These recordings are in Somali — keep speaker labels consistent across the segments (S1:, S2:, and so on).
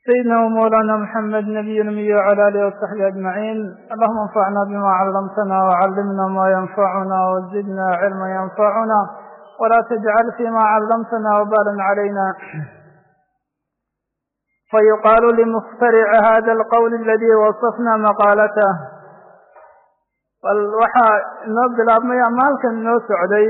S1: سيدنا ومولانا محمد نبي الأمي وعلى آله وصحبه أجمعين اللهم انفعنا بما علمتنا وعلمنا ما ينفعنا وزدنا علما ينفعنا ولا تجعل فيما علمتنا وبالا علينا فيقال لمخترع هذا القول الذي وصفنا مقالته bal waxaa inoo bilaabmay maalkan inoo socday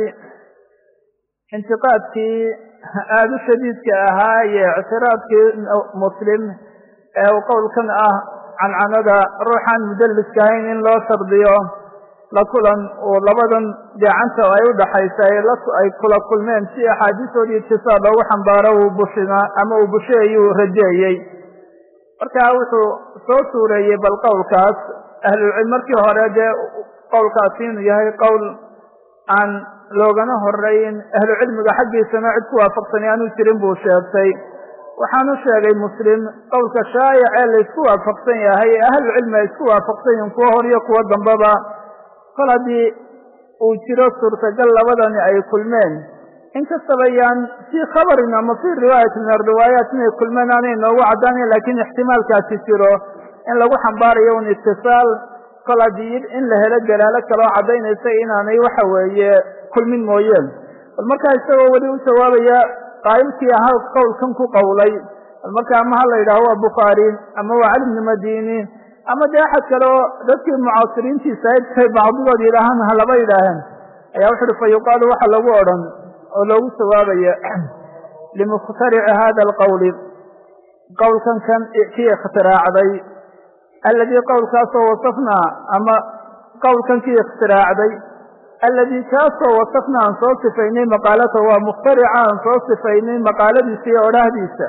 S1: intiqaadkii aada u shadiidka ahaa iyo ictiraadkii muslim ee uu qowlkan ah cancanada ruuxaan mudalliska ahayn in loo shardiyo la kulan uu labadan gacanta ay u dhaxaysa ay kula kulmeen si axaadiistoodii itisaal loogu xambaaro uu bushina ama uu busheeyuu rajeeyey marka wuxuu soo suureeyey bal qowlkaas ahlulcilm markii hore dee qowlkaasi inuu yahay qowl aan loogana horeyn ahlucilmiga xaggiisana cid ku waafaqsani aanu jirin buu sheegtay waxaanu sheegay muslim qowlka shaayac ee laysku waafaqsan yahay ee ahlucilmi ay isku waafaqsan yihiin kuwo hor iyo kuwo dambaba kol haddii uu jiro suurtagal labadani ay kulmeen inkastaba yaan fii khabarin ama fii riwaayati min ariwaayaat inay kulmeen aanay noogu caddaanayn lakiin ixtimaalkaasi jiro in lagu xambaarayo un itisaal kol haddii in la helo dalaalo kaloo caddaynaysa inaanay waxa weeye kulmin mooyeen bal markaa isagoo weli u jawaabaya qaa'ilkii ahaa qowlkan ku qowlay bal marka ama ha la yidhaaho waa bukhaari ama waa cali bni madini ama dee axad kale oo dadkii mucaasiriintiisa ay bacdigood yidhaahaan ha laba yidhaaheen ayaa wuxu uhi fa yuqaalu waxa lagu odhan oo loogu jawaabaya limukhtarici hada alqowli qowlkan kan kii ikhtiraacday alladii qowlkaasoo wasafnaa ama qowlkan kii ikhtiraacday alladii kaasoo wasafnaa aan soo sifaynay maqaalata waa mukhtarica aan soo sifaynay maqaaladiisa iyo odhahdiisa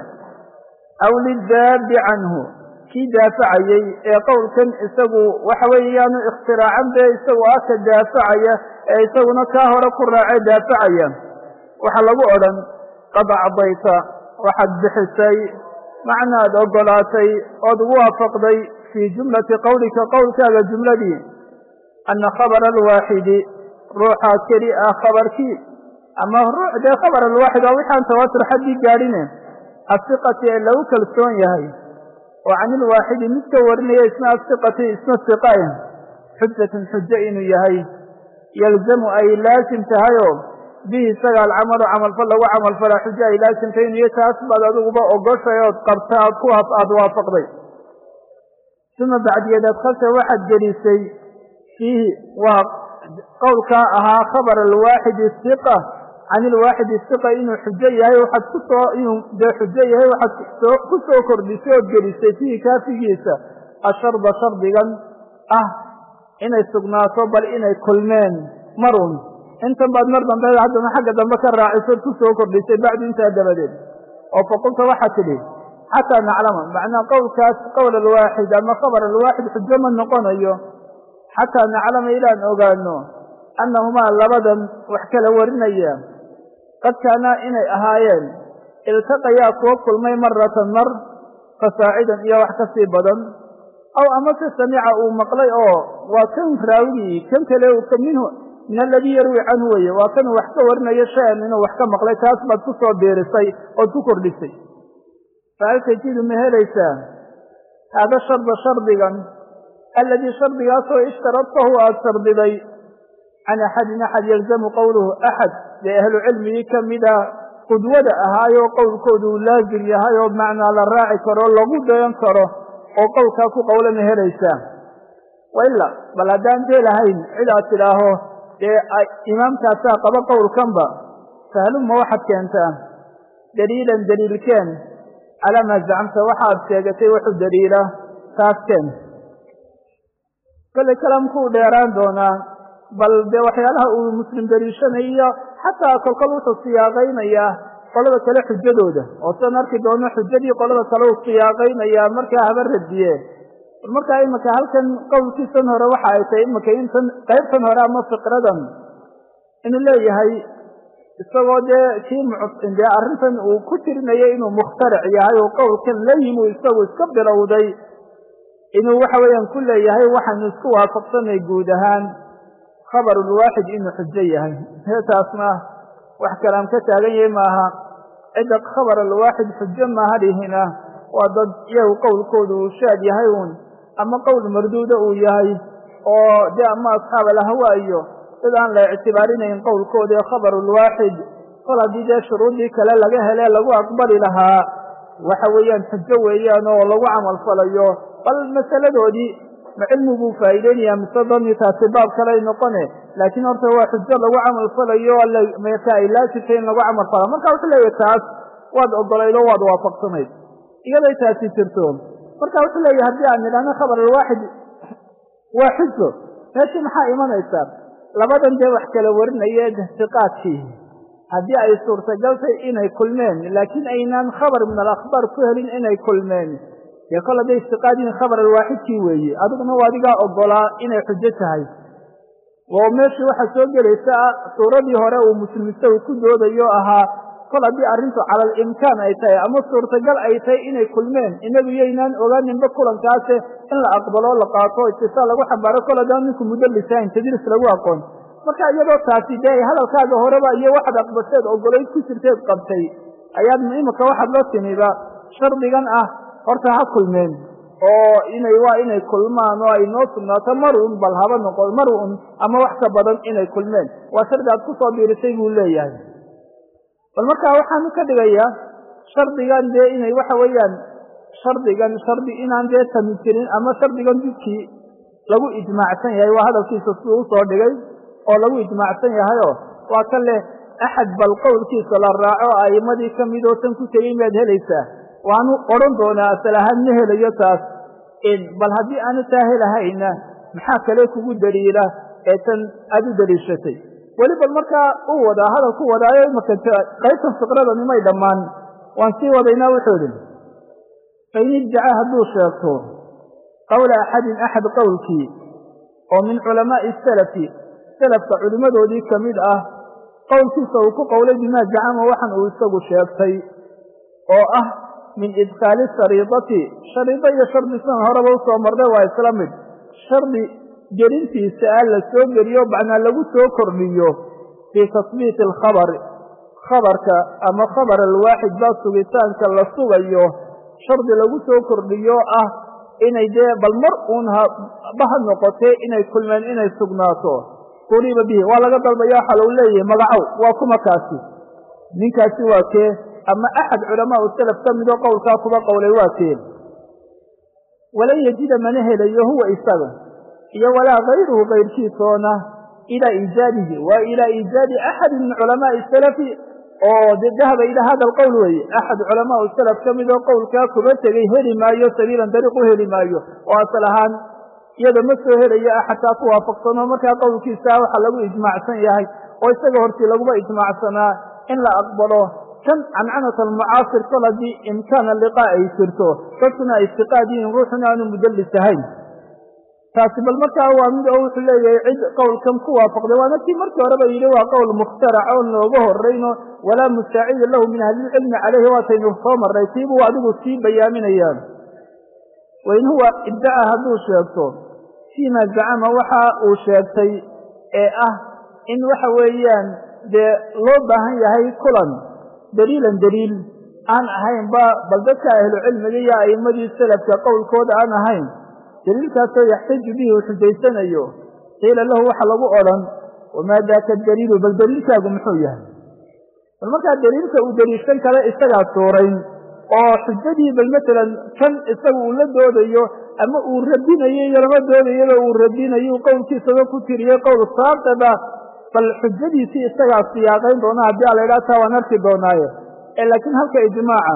S1: aw lidaabi canhu kii daafacayey ee qowlkan isagu waxa weeye yaanu ikhtiraacin bee isagu ah ka daafacaya ee isaguna kaa hore ku raacee daafacaya waxaa lagu odhan qad acdayta waxaad bixisay macnaad ogolaatay ood ugu waafaqday fii jumlati qowlika qowlkaaga jumladii ana khabara alwaaxidi ruuxaa keli ah khabarkii ama ruux dee khabar alwaaxid waa wixaan tawaatur xaddii gaadhine asiqati ee lagu kalsoon yahay oo can ilwaaxidi mid ka warinaya isna asiqati isna siqae xujatun xujo inuu yahay yalzamu ay laasim tahayoo bihi isaga alcamalu camalfal lagu camalfalaa xujo ay laasimtay inuu iyo taas baad adiguba ogoshay ood qabta aad ku aada waafaqday uma bacdiyeed adkalta waxaad gelisay fiihi waa qowlkaa ahaa khabar alwaaxidi siqa can ilwaaxidi siqa inuu xujo yahay waxaad kusoo inuu dee xujo yahay waxaad ku soo kordhisay ood gelisay fiihi kaafigiisa asharda shardigan ah inay sugnaato bal inay kulmeen marun intan baad mar dambe haddana xagga dambe ka raacisood ku soo kordhisay bacdu intaa dabadeed oo faqulta waxaad tidhi xataa naclama macnaa qowlkaas qowl alwaaxid ama khabar alwaaxid xujo ma noqonayo xataa naclama ilaan ogaano annahumaa labadan wax kala warinaya qad kaanaa inay ahaayeen iltaqayaa kuwa kulmay maratan mar fasaacidan iyo wax ka sii badan aw amase samica uu maqlay oo waa kan raawigii kan kale minhu min aladii yarwi canhu weye waa kanuu wax ka warinayo shay-an inuu wax ka maqlay taas baad ku soo biirisay ood ku kordhisay fahal tajidu ma helaysaa haada sharda shardigan alladii shardigaasoo ishtaradtahu aada shardiday can axadin axad yalzamu qowluhu axad dee ahlu cilmigii ka mida qudwada ahaayoo qowlkoodu uu laazim yahay oo macnaa la raaci karo lagu dayan karo oo qowlkaa ku qowla ma helaysaa waila bal haddaan dee lahayn cid aad tidhaaho dee imaamkaasaa qaba qowlkanba fahaluma waxaad keentaa daliilan daliilkeen calaa maa zacamta waxaad sheegatay wuxuu daliila taas keen kollay kalaamku u dheeraan doonaa bal dee waxyaalaha uu muslim daliishanayo xataa kolkol wuxuu siyaaqaynayaa qolada kale xujadooda oo sidan arki doono xujadii qolada kale uu siyaaqaynayaa markaa haba radiye bal markaa iminka halkan qowlkiisan hore waxa ay tahay iminka intan qaybtan hore ama fikradan inuu leeyahay isagoo dee kii dee arrintan uu ku tirinayo inuu mukhtaric yahay oo qowlkan la yimi isagu iska bilowday inuu waxa weeyaan ku leeyahay waxaanu isku waafaqsanay guud ahaan khabarulwaaxid inuu xujo yahay taasna wax kalaam ka taagan yahay maaha cidda khabar alwaaxid xujo maaha dhihina waa dad iyagu qowlkooda uu shaad yahay uun ama qowl marduuda uu yahay oo dee ama asxaab alahwa iyo dad aan la ictibaarinayn qowlkooda ee khabarulwaaxid kol haddii dee shuruuddii kale laga hele lagu aqbali lahaa waxa weeyaan xujo weeyaan oo lagu camal falayo bal masaladoodii ma cilmi buu faa'iideynaya mise dani taasi baab kaley noqone laakiin horta waa xujo lagu camal falayo maka ay laasibtay in lagu camal fala marka wuxuu leeyahy taas waad ogolayd oo waad waafaqsanayd iyaday taasi jirto marka wuxuu leeyahy haddii aan nidhahno khabar alwaaxid waa xujo meeshii maxaa imanaysaa labadan dee wax kala warinaya ihtiqaadkii haddii ay suurtagaltay inay kulmeen laakiin aynaan khabar min alakhbaar ku helin inay kulmeen dee kol hadday istiqaadiin khabar alwaaxidkii weeye adiguna waa adigaa ogolaa inay xujo tahay oo meeshii waxaa soo gelaysa suuradii hore uu muslimiste uu ku doodayo ahaa kol haddii arrintu cala alimkaan ay tahay ama suurtagal ay tahay inay kulmeen inagu yaynaan ogaaninba kulankaase in la aqbaloo la qaato itisaal lagu xambaaro kol haddaan ninku mudallisahayn tadriis lagu aqoon marka iyadoo taasi dee hadalkaaga horeba iyo waxaad aqbasheed ogolayd ku jirteed qabtay ayaad imika waxaad la timiba shardigan ah horta ha kulmeen oo inay waa inay kulmaan oo ay noo sugnaato mar un bal haba noqo mar un ama wax ka badan inay kulmeen waa shardi aad ku soo biirisay buu leeyahay bal markaa waxaanu ka dhigayaa shardigan dee inay waxa weeyaan shardigan shardi inaan dee tami jirin ama shardigan didkii lagu ijmaacsan yahay waa hadalkiisa siduu usoo dhigay oo lagu ijmaacsan yahayoo waa ka leh axad bal qowlkiisa la raaco a'immadii ka midoo tan ku tegey maad helaysaa waanu odhan doonaa asal ahaan ma helayo taas bal haddii aanu taa helahayna maxaa kale kugu daliila ee tan aad u daliishatay weli bal markaa uu wadaa hadal ku wadaayo imaka qaybtan fiqradani may dhammaan waan sii wadaynaa wuxuu idhi fain iddaca hadduu sheegto qowla axadin axad qowlkii oo min culamaa'i salafi salafka culimmadoodii ka mid ah qowlkiisa uu ku qowlay bimaa zacama waxan uu isagu sheegtay oo ah min idkhaali shariidati shariido iyo shardi sidan horeba usoo marnay waa isla mid shardi gelintiisa ah la soo geliyo macnaa lagu soo kordhiyo fii tasbiiti alkhabari khabarka ama khabar alwaaxid baa sugitaanka la sugayo shardi lagu soo kordhiyo ah inay dee bal mar uun haba ha noqotee inay kulmeen inay sugnaato quliba bihi waa laga dalbaya waxaa lagu leeyahay magacow waa kuma kaasi ninkaasi waa kee ama axad culamaa u salaf ka midoo qowlkaa kuba qowlay waa kee walan yajida mana helayo huwa isaga iyo walaa kayruhu kayrkiisoona ilaa iijaadihi waa ilaa iijaadi axadin min culamaai salafi oo de dahaba ilaa hada alqowl weeye axad culamaa salaf ka midoo qowlkaa kuba tegey heli maayo sabiilan dariiq u heli maayo oo asal ahaan iyada ma soo helayo xataa ku waafaqsano markaa qowlkiisa waxaa lagu ijmaacsan yahay oo isaga hortii laguba ijmaacsanaa in la aqbalo kan cancanat almucaasir kol haddii imkaana liqaa ay jirto dadkuna ay istiqaad yihiin ruuxuna aanu mudallis ahayn taasi bal markaa waa mid oo wuxuu leeyahay cid qowlkan ku waafaqday waana kii markii horeba yidhi waa qowl mukhtarac oon looga horrayno walaa mustaacida lahu min ahlilcilmi caleyhi waataynu soo marray tiibuu adigu sii bayaaminayaan wain huwa iddaca hadduu sheegto fiima zacama waxa uu sheegtay ee ah in waxa weeyaan dee loo baahan yahay kulan daliilan daliil aan ahaynba bal dadka ahlucilmiga iyo a'immadii salafka qowlkooda aan ahayn daliilkaasoo yaxtaju bihi uu xujaysanayo qiila lahu waxa lagu odhan wamaa daaka daliilu bal daliilkaagu muxuu yahay bal markaa daliilka uu daliishan kale isagaa suurayn oo xujadii bal matalan kan isaga uu la doodayo ama uu radinayo iyo lama doodayaba uu radinayo qowlkiisaba ku tiriyey qowl saaqida bal xujadiisii isagaa siyaaqayn doona haddii a la idhaha taa waan arki doonaaye laakiin halka ijmaaca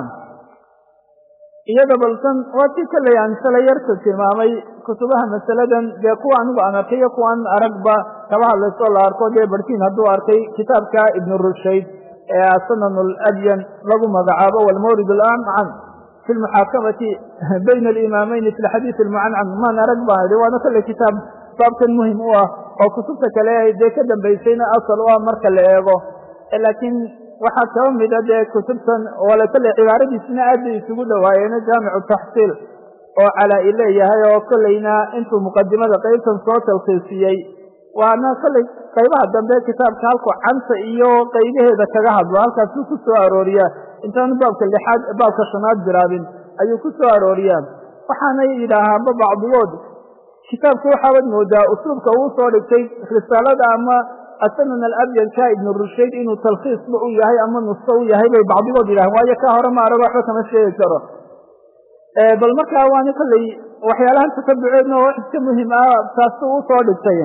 S1: iyada balkan waa si kolley aan shala yarta tilmaamay kutubaha masaladan dee kuwa anigu aan arkay iyo kuwaan aragba kaba hadlaysoo la arko dee barkiin hadduu arkay kitaabka ibnu rushayd ee asanan aladyan lagu magacaabo walmawrid alamcan fi lmuxaakamati bayna alimaameyni fi lxadiid almucancan maan arag baan idhi waana kolley kitaab baabkan muhim u ah oo kutubta kale dee ka dambaysayna asal u ah marka la eego laakiin waxaa kaba mida dee kutubtan wala kolley cibaaradiisna aad bay isugu dhawaayeeno jaamicu taxsiil oo calaa-i leeyahay oo kolleyna intuu muqadimada qeybtan soo talkiisiyey waana kolley qaybaha dambe kitaabka halku canta iyo qaybaheeda kaga hadlo halkaasuu ku soo arooriyaa intaanu baabka lixaad baabka shanaad bilaabin ayuu ku soo arooriyaa waxaanay yidhaahaanba bacdigood kitaabku waxaabad moodaa usluubka uu soo dhigtay risaalada ama asanan alabyadka ibnu rushayd inuu talkhiisba u yahay ama nusko u yahay bay bacdigood yidhahan waayo ka hore ma arago waxba kama sheegi karo bal markaa waana kolley waxyaalahan tatabuceedna oo wax iska muhim ah taasu u soo dhigtay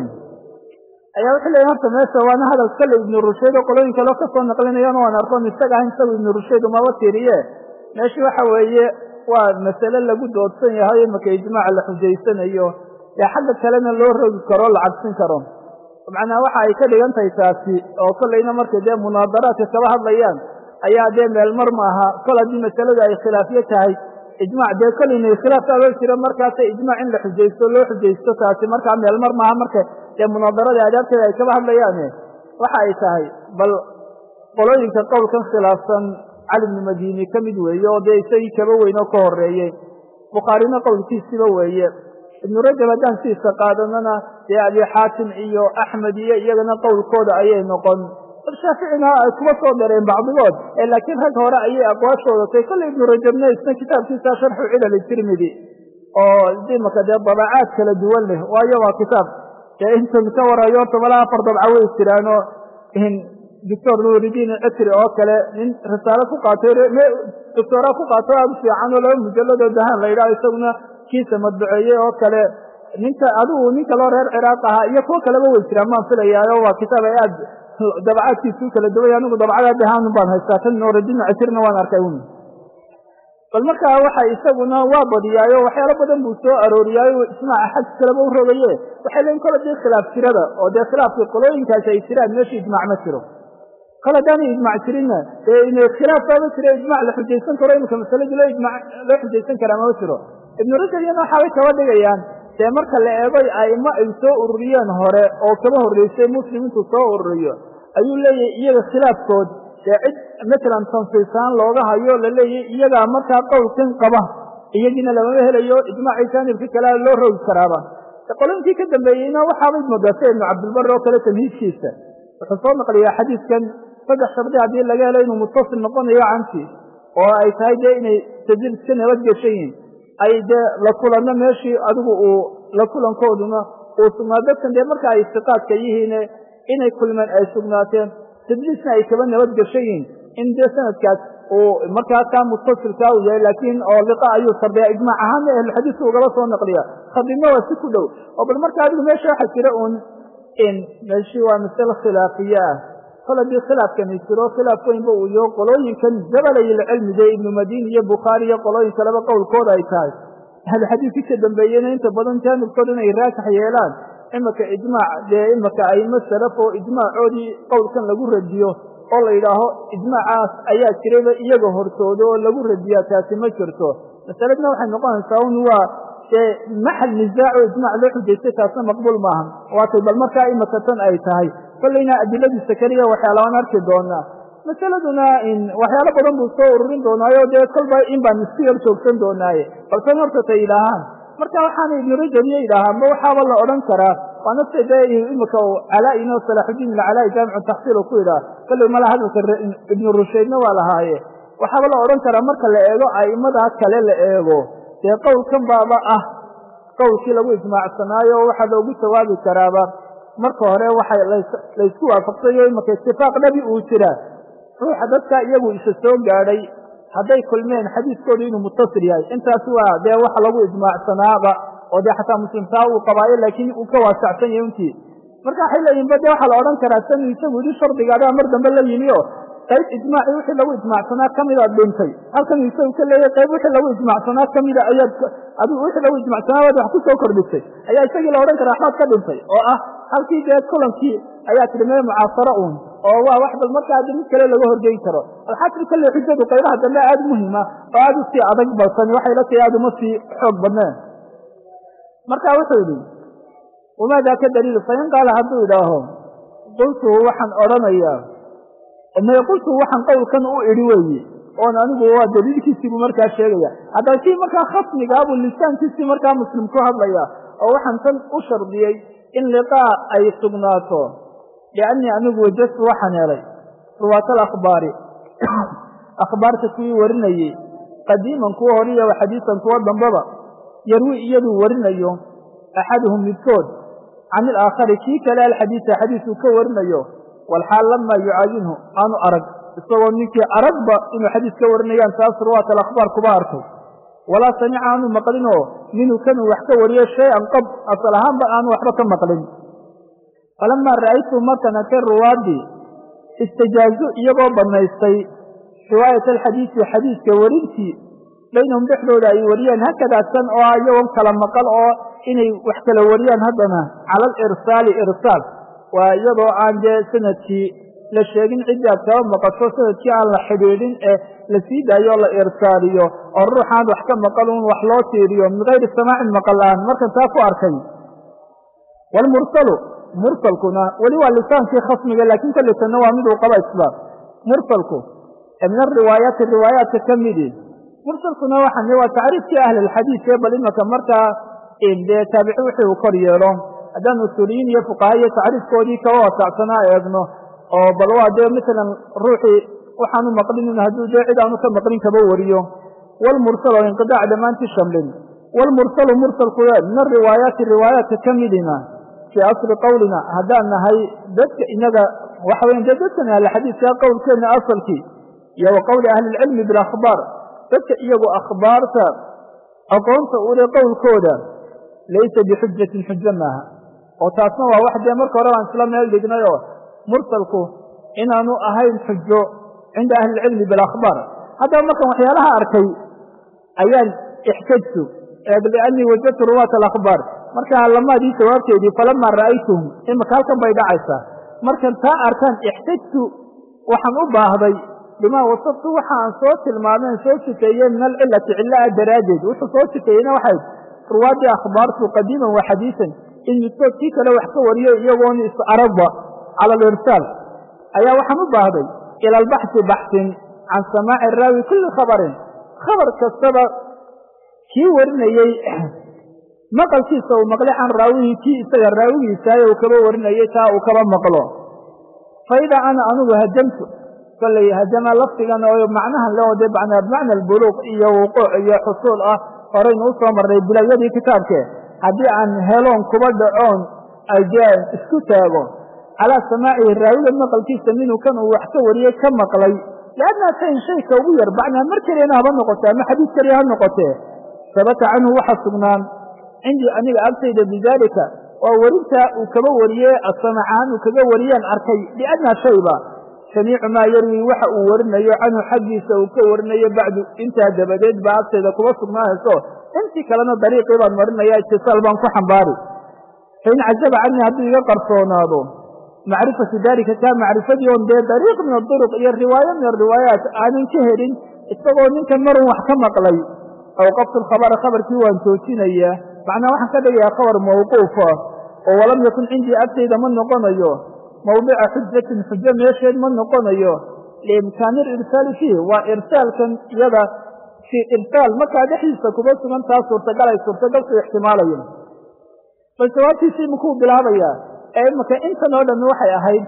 S1: ayaa wuxuu leeyahy horta meesha waana hadal kale ibnu rushayd oo qolooyin kaleo kasoo naqlinayana waan arkoon isaga ahayn isagu ibnu rushayd umaba tiriye meeshii waxa weeye waa masale lagu doodsan yahay imaka ijmaaca la xujaysanayo ee xagga kalena loo rogi karo o la cabsin karo macnaha waxa ay ka dhigan tahay taasi oo kolleyna markay dee munaadaraadka kaba hadlayaan ayaa dee meelmar maaha kol haddii masaladu ay khilaafyo tahay ijmac dee kolleyna khilaafkaaba jiro markaasa ijmac in la xujaysto loo xujaysto taasi markaa meelmar maaha marka dee munaadarada aadaabteeda ay kaba hadlayaane waxa ay tahay bal qolooyinka qowlkan khilaafsan cali bnu madini ka mid weeye oo dee isagii kaba weyn oo ka horeeyey bukhaarina qowlkiisiba weeye ibnu rajab haddaan siisa qaadanana dee abi xaatim iyo axmed iyo iyagana qowlkooda ayay noqon bal shaaficina ay kuma soo dareen bacdigood ee laakiin rag hore ayay aqwaashooda tay kolley ibnu rajabna isna kitaabkiisa sharxu cilal tirmidi oo imaka dee dabacaad kala duwan leh waayo waa kitaab dee intan ka warayo horta malaa afar dabca way jiraanoo doctor nuuridiin citri oo kale nin risaalo ku qaatay doctora ku qaato aada u fiican oo laba mujalladoo dahaan la yidhaha isaguna kiisa madbaceeyey oo kale ninka adigu nin kaloo reer ciraaq ahaa iyo kuwo kaleba way jiraan maan filayaayo waa kitaab ay aad dabacaadkiisu u kala duway anigu dabcada dahaan baan haystaa tan nuuridiin citrina waan arkay un bal markaa waxa isaguna waa badiyaayo waxyaalo badan buu soo arooriyaayo ijmaaca xag kaleba u rogaye waxay leeyiin kole dee khilaaf jirada oo dee khilaafkii qolooyinkaasi ay jiraan meesha ijmac ma jiro kol haddaanay ijmac jirinna dee ina khilaaf baaba jira ijmac la xujaysan karo imika masaladii loo ijmac loo xujaysan karaa mama jiro ibnu rajab iyana waxaabay kaba dhigayaan dee marka la eego aimo ay soo ururiyeen hore oo kaba horreysay muslim intuu soo ururiyo ayuu leeyahay iyaga khilaafkood dee cid matalan tansiisaan looga hayo la leeyahy iyagaa markaa qowlkan qaba iyagiina lamama helayo ijmaacii jaanibka kalea loo rogi karaaba qoloyinkii ka dambeeyeyna waxaabay moodaa sida ibnu cabdilbar oo kale tamhiidkiisa wuxuu soo naqliyaa xadiidkan saddex shardi haddii laga helo inuu mutasil noqonayo canti oo ay tahay dee inay tajil iska nabadgeshan yihin ay dee la kulanno meeshii adigu uu la kulankooduna uu sugnaa dadkan dee marka ay siqaadka yihiin inay kulmeen ay sugnaateen tadliisna ay kaba nabadgeshan yihin in dee sanadkaas uu markaa kaa mutasilkaa u yahay laakiin oo liqa ayuu sardiyaa ijmaac ahaana ahlulxadiiska ugaba soo naqliya khadibna waa si ku dhow oo bal marka adigu meesha waxa jira uun in meeshii waa masale khilaafiye ah kol haddii khilaafkani jiro khilaaf weynba uu yaho qolooyinkan jabalayilcilmide ibnu madini iyo bukhaari iyo qolooyin kaleba qowlkooda ay tahay ahluxadiiskii ka dambeeyena inta badan jaanibkooda inay raasax yeelaan imaka ijmaac dee imaka aimo salaf oo ijmaacoodii qowlkan lagu radiyo oo la yidhaaho ijmaacaas ayaa jirayba iyaga hortooda oo lagu radiyaa taasi ma jirto masaladna waxay noqonaysaa un waa dee maxal nisaaco ijmac loo xujaystay taasna maqbuul maaha waatay bal markaa imaka tan ay tahay kollayna adiladiisa keliya waxyaalabaan arki doonaa masaladuna waxyaalo badan buu soo ururin doonaayo dee kolba in baan isku yar joogsan doonaaye balsan horta ta yidhaahaan marka waxaana ibnu rajab iyo yidhaahaanba waxaaba la odhan karaa waana se dee imika calaa-in oo salaaxudiin ilcalaa jaamicu taxsiil oo ku yidhaha kollay mala hadalka ibnu rushaydna waa lahaaye waxaaba la odhan karaa marka la eego a'imadaa kale la eego dee qowlkan baaba ah qowlkii lagu ijmaacsanaayo waxaa loogu jawaabi karaaba marka hore waxa laysku waafaqsayo imaka itifaaq dhabi uu jira ruuxa dadka iyagu isa soo gaadhay hadday kulmeen xadiiskoodu inuu mutasil yahay intaasi waa dee waxa lagu ijmaacsanaaba oo dee xataa muslimtaa uu qabaayo laakiin uu ka waasacsan yahay untii marka waxay leeyihin ba dee waxaa la odhan karaa san isagu yidhi shardigaadaa mar dambe la yimi o qayb ijmaaci wixii lagu ijmacsanaa kamidaad dhintay halkan isagu ka leeyahy qayb wixii lagu ijmacsanaa kamida ayaad adigu wixii lagu ijmacsanaa baad wax ku soo kordhisay ayaa isagii la odhan karaa waxbaad ka dhintay oo ah halkii dee kulankii ayaa tidhi mee mucaasaro uun oo waa wax bal markaa haddi mid kale laga horgeyn karo alxasri kale xujadu qaybaha dambe aada muhima oo aada u sii adag balsan waxay la tahay aada uma sii xoog badneen marka wuxuu yidhi wamaa daaka daliil fain qaala hadduu idhaaho qultuhu waxaan odhanayaa me qultuhu waxaan qowlkan u idhi weeye oon anigu waa daliilkiisii buu markaa sheegaya haddaba kii markaa khasmigaabuu lisaankiisii markaa muslim ku hadlaya oo waxaan tan u shardiyey in liqaa ay sugnaato liannii anigu wajadtu waxaan helay ruwaat alakhbaari akhbaarta kuwii warinayey qadiiman kuwa horiya wa xadiisan kuwa dambaba yarwi iyaduu warinayo axaduhum midkood can ilaakhari kii kale alxadiisa xadiisuu ka warinayo walxaal lamaa yucaayinhu aanu arag isagoo ninkii aragba inuu xadiis ka warinayaan taas ruwaat alakhbaar kuba arkay walaa samica aanu maqlinoo minhu kanuu wax ka wariyo shay-an qab asal ahaanba aanu waxba ka maqlin falamaa ra'aytu markan arkay ruwaadii istajaazu iyagoo bannaystay riwaayat alxadiisi xadiiska warintii baynahum dhexdooda ay wariyeen hakadaa san oo ah iyagoon kala maqal oo inay wax kala wariyaan haddana cala alirsaali irsaal waa iyadoo aan dee sanadkii la sheegin ciddii aad kaba maqasho sanadkii aan la xidhiidhin ee la sii daayo o la irsaaliyo oo ruuxaan wax ka maqal un wax loo tiiriyo min gayri samaacin maqal aan markan taa ku arkay waalmursalu mursalkuna weli waa lisaankii khasmiga laakiin kollitanna waa miduu qaba isbaab mursalku min ariwaayaati riwaayaadka ka midi mursalkuna waxaan waa tacriifkii ahli alxadiid ee bal imaka markaa dee taabici wixii uu kor yeelo haddaan usuuliyiin iyo fuqaha iyo tacriifkoodii kaba wasaacsanaa eegno oo bal waa dee masalan ruuxii waxaanu maqlinin hadduu dee cid aanu ka maqlin kaba wariyo waalmursal oo inqidaac dhammaantii shamlin waalmursalu mursalku min ariwaayaati riwaayaadka ka midina fii asli qowlina haddaan nahay dadka inaga waxa weya dee dadkan ahli xadiidka qowlkeenna asalkii iyo wa qowli ahli ilcilmi bilakhbaar dadka iyagu akhbaarta aqoonta ule qowlkooda laysa bixujatin xujo maaha oo taasna waa wax dee marka hore baan isla meel dhignay oo mursalku inaanu ahayn xujo cinda ahli ilcilmi bilakhbaar haddaba markan waxyaalaha arkay ayaan ixtajtu liannii wajadtu ruwaat alakhbaar markaa lamaadii jawaabteedii falamaa ra'aytuhum imaka halkan bay dhacaysaa markan taa arkaan ixtajtu waxaan u baahday bimaa wasaftu waxa aan soo tilmaameen soo sifeeyey min alcilati cilla a daraaddeed wuxuu soo sifeeyeyna waxay ruwaaddii akhbaartu qadiiman wa xadiisan in midkood kii kale wax ka wariyo iyagoon is aragba cala alirsaal ayaa waxaan u baahday ila albaxsi baxsin can samaaci raawi kulli khabarin khabar kastaba kii warinayey maqalkiisa uu maqlay can raawihi kii isaga raawigiisaaye uu kaba warinayey taa uu kaba maqlo fa idaa ana anugu hajamtu kolley hajama lafdigan oo macnahan le oo dee bimacna albuluuq iyo wuquuc iyo xusuul ah horaynu u soo marnay bilawyadii kitaabke haddii aan heloon kuba dhacoon dee isku taago calaa samaacihi raawiga maqalkiisa minuu kan uu wax ka wariyey ka maqlay liannaa shayin shayka ugu yar bacnaa mar keliyana haba noqotee ama xadiis keliya ha noqotee sabata canhu waxa sugnaan cindii aniga agtayda bidaalika waa werintaa uu kaba wariyey asamacahaan uu kaga wariyeen arkay liannaa shayba samiicu maa yarwi waxa uu warinayo canhu xaggiisa uu ka warinayo bacdu intaa dabadeed baa agtayda kuba sugnaanayso intii kalena dariiqii baan marinaya itisaal baan ku xambaari fain cajaba canii hadduu iga qarsoonaado macrifatu dalika kaa macrifadii on dee dariiq min aduruq iyo riwaayo min ariwaayaat aanan ka helin isagoo ninkan marun wax ka maqlay awqaftu lkhabara khabarkii waan joojinayaa macnaa waxaan ka dhigayaa khabar mawquufa oo walam yakun cindii agtayda ma noqonayo mawdica xujatin xujo meesheed ma noqonayo liimkaani irsaali fiih waa irsaalkan iyada fii irsaal markaa dhexdiisa kuba sugan taa suurtagal ay suurtagalku ixtimaalayen bal jawaabtiisii makuu bilaabayaa ee imaka intan oo dhammi waxay ahayd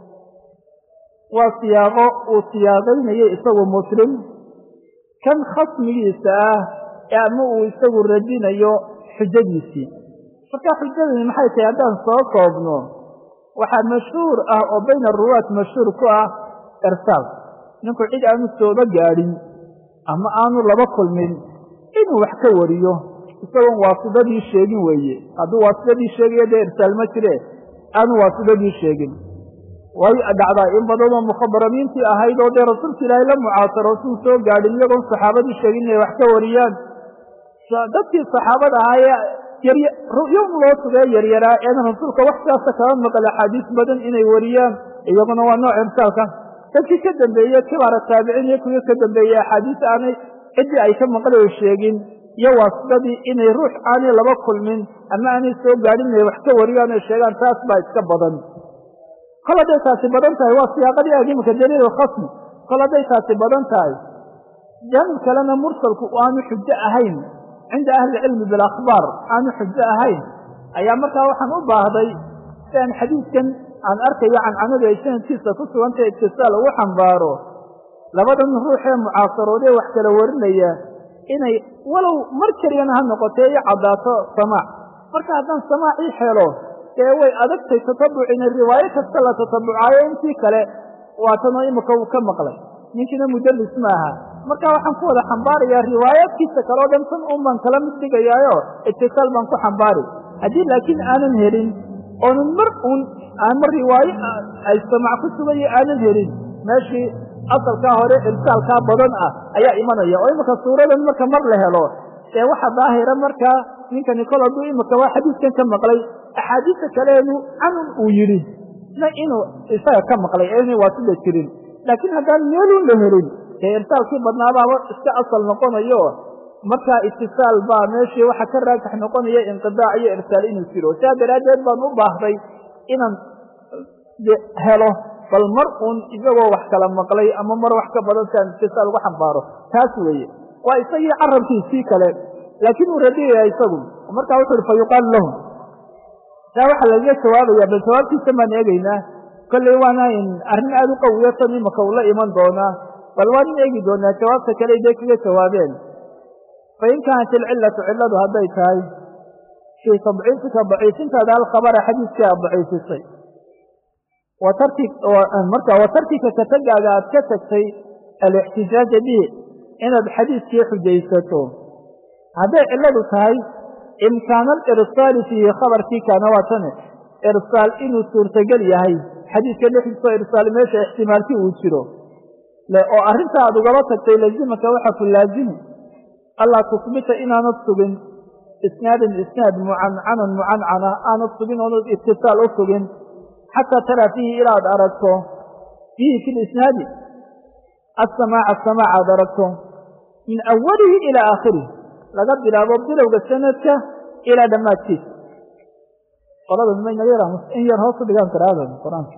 S1: waa siyaaqo uu siyaaqaynayay isagu muslim kan khasmigiisa ah ee ama uu isagu radinayo xujadiisii marka xujadani maxay tahay haddaan soo koobno waxaa mashhuur ah oo bayna aruwaat mashhuur ku ah irsaal ninku cid aanu sooba gaadhin ama aanu laba kulmin inuu wax ka wariyo isagoon waasidadii sheegin weeye hadduu waasidadii sheegayo dee irsaal ma jire aanu waasidadii sheegin way dhacdaa in badanoo mukhabaramiintii ahayd oo dee rasuulka ilaahay la mucaasaro suu soo gaadhin iyagoon saxaabadii sheegin inay wax ka wariyaan dadkii saxaabada ahaa ee yom loo sugee yaryaraa eedan rasuulka wax sidaasa kaba maqal axaadiis badan inay wariyaan iyaguna waa nooc irsaalka dadkii ka dambeeye kibaara taabiciin iyo kuwii ka dambeeyey axaadiis aanay ciddii ay ka maqlayo sheegin iyo waasidadii inay ruux aanay laba kulmin ama aanay soo gaadhin inay wax ka wariyaan ay sheegaan taas baa iska badan kol hadday taasi badan tahay waa siyaaqadii ag iminka daliil khasmi kol hadday taasi badan tahay jaanib kalena mursalku aanu xujo ahayn cinda ahli cilmi bilakhbaar aanu xujo ahayn ayaa markaa waxaan u baahday si aan xadiidkan aan arkayo cancanadu ay sanadkiisa ku sugantay itisaal ugu xambaaro labadan ruux ee mucaasaroodee wax kala warinaya inay walow mar keliyana ha noqotee i caddaato samaac marka haddaan samaac ii helo dee way adagtay tatabucina riwaayo kasta la tatabucaayo intii kale waatanoo imika uu ka maqlay ninkiina mudallis ma aha marka waxaan ku wada xambaarayaa riwaayaadkiisa kale o dhan tan un baan kala mid dhigayaayo itisaal baan ku xambaari haddii laakiin aanan helin oonan mar uun aan mar riwaayo ay samac ku sugayo aanan helin meeshii asalkaa hore irsaalkaa badan ah ayaa imanaya oo imika suuradan marka mar la helo ee waxa daahira markaa ninkani kol hadduu imika waa xadiiskan ka maqlay axaadiista kaleenu canun uu yidhi na inuu isaga ka maqlay ee inay waasida jirin laakiin haddaan meelun la helin dee irsaalkii badnaabaaba iska asal noqonayo markaa itisaal baa meeshii waxa ka raajix noqonaya inqidaac iyo irsaal inuu jiro sidaa daraaddeed baan u baahday inaan helo bal mar uun isagoo wax kala maqlay ama mar wax ka badan si aan itisaal ugu xambaaro taas weeye waa isagii carabkiisii kale laakiin uu radiyaya isagu markaa wuxu uhi fa yuqaalu lahum taa waxaa lagaga jawaabaya bal jawaabtiisa baan eegaynaa kolley waana arrin aada u qawiyo tan imaka uu la iman doonaa bal waan in eegi doonaa jawaabta kale dee kaga jawaabeen fain kaanat ilcillatu cilladu hadday tahay fii tadciifika daciifintaada alkhabara xadiiskii aad daciifisay marka wa tarkika ka tegaaga aad ka tagtay alixtijaaja bihi inaad xadiiskii xujaysato hadday cilladu tahay imkaana alirsaali fiihi khabarkii kaana waa tane irsaal inuu suurtagel yahay xadiiska dhexdiisoo irsaal meesha ixtimaalkii uu jiro oo arrinta aad ugaba tagtay lazimaka waxa ku laazimi allaa tusbita inaanad sugin isnaadan isnaad mucancanan mucancana aanad sugin oonad itisaal u sugin xataa taraa fiihi ilaad aragto fiihi fi lisnaadi asamaaca samaac aad aragto min awalihi ilaa aakhirih laga bilaabo bilowga sanadka ilaa dhammaadkiisa qolada maynaga in yar hoos u dhigaan karaada qur-aanka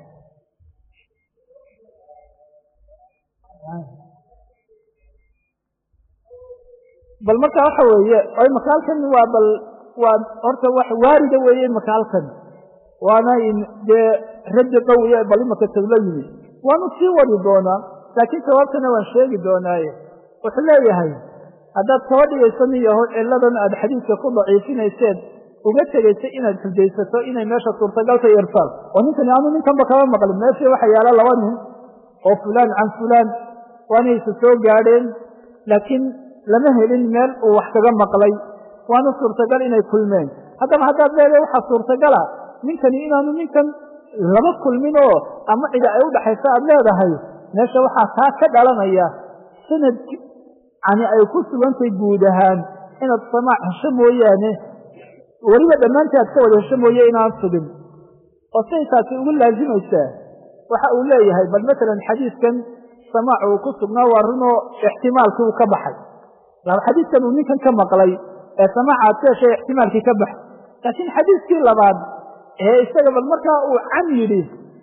S1: bal marka waxa weeye o imaka halkan waa bal waa horta wax waarida weeye imaka halkan waana dee raddi qawiya bal imaka tagla yimi waanu sii wadi doonaa laakiin jawaabtana waan sheegi doonaaye wuxuu leeyahay haddaad kaba dhigayso nin yaho cilladan aad xadiidka ku daciifinayseed uga tegaysa inaad xujaysato inay meesha suurtagalta irsaal oo ninkani aanu ninkanba kaba maqlin meeshii waxa yaala laba nin oo fulaan can fulaan waanay isa soo gaadheen laakiin lama helin meel uu wax kaga maqlay waana suurtagal inay kulmeen haddaba haddaad leedahay waxaa suurtagala ninkani inaanu ninkan laba kulmin oo ama cida ay u dhaxayso aad leedahay meesha waxaa taa ka dhalanaya sanad yani ay ku sugantay guud ahaan inaad samaac hesho mooyaane weliba dhammaantii aad ka wada hesho mooye inaan sugin oo siday taasi ugu laazimaysaa waxa uu leeyahay bal matalan xadiidkan samaac uu ku sugnaa waa runoo ixtimaalkii uu ka baxay xadiidkan uu ninkan ka maqlay ee samaaca aad ka heshay ixtimaalkii ka baxay laakiin xadiiskii labaad ee isaga bal markaa uu can yidhi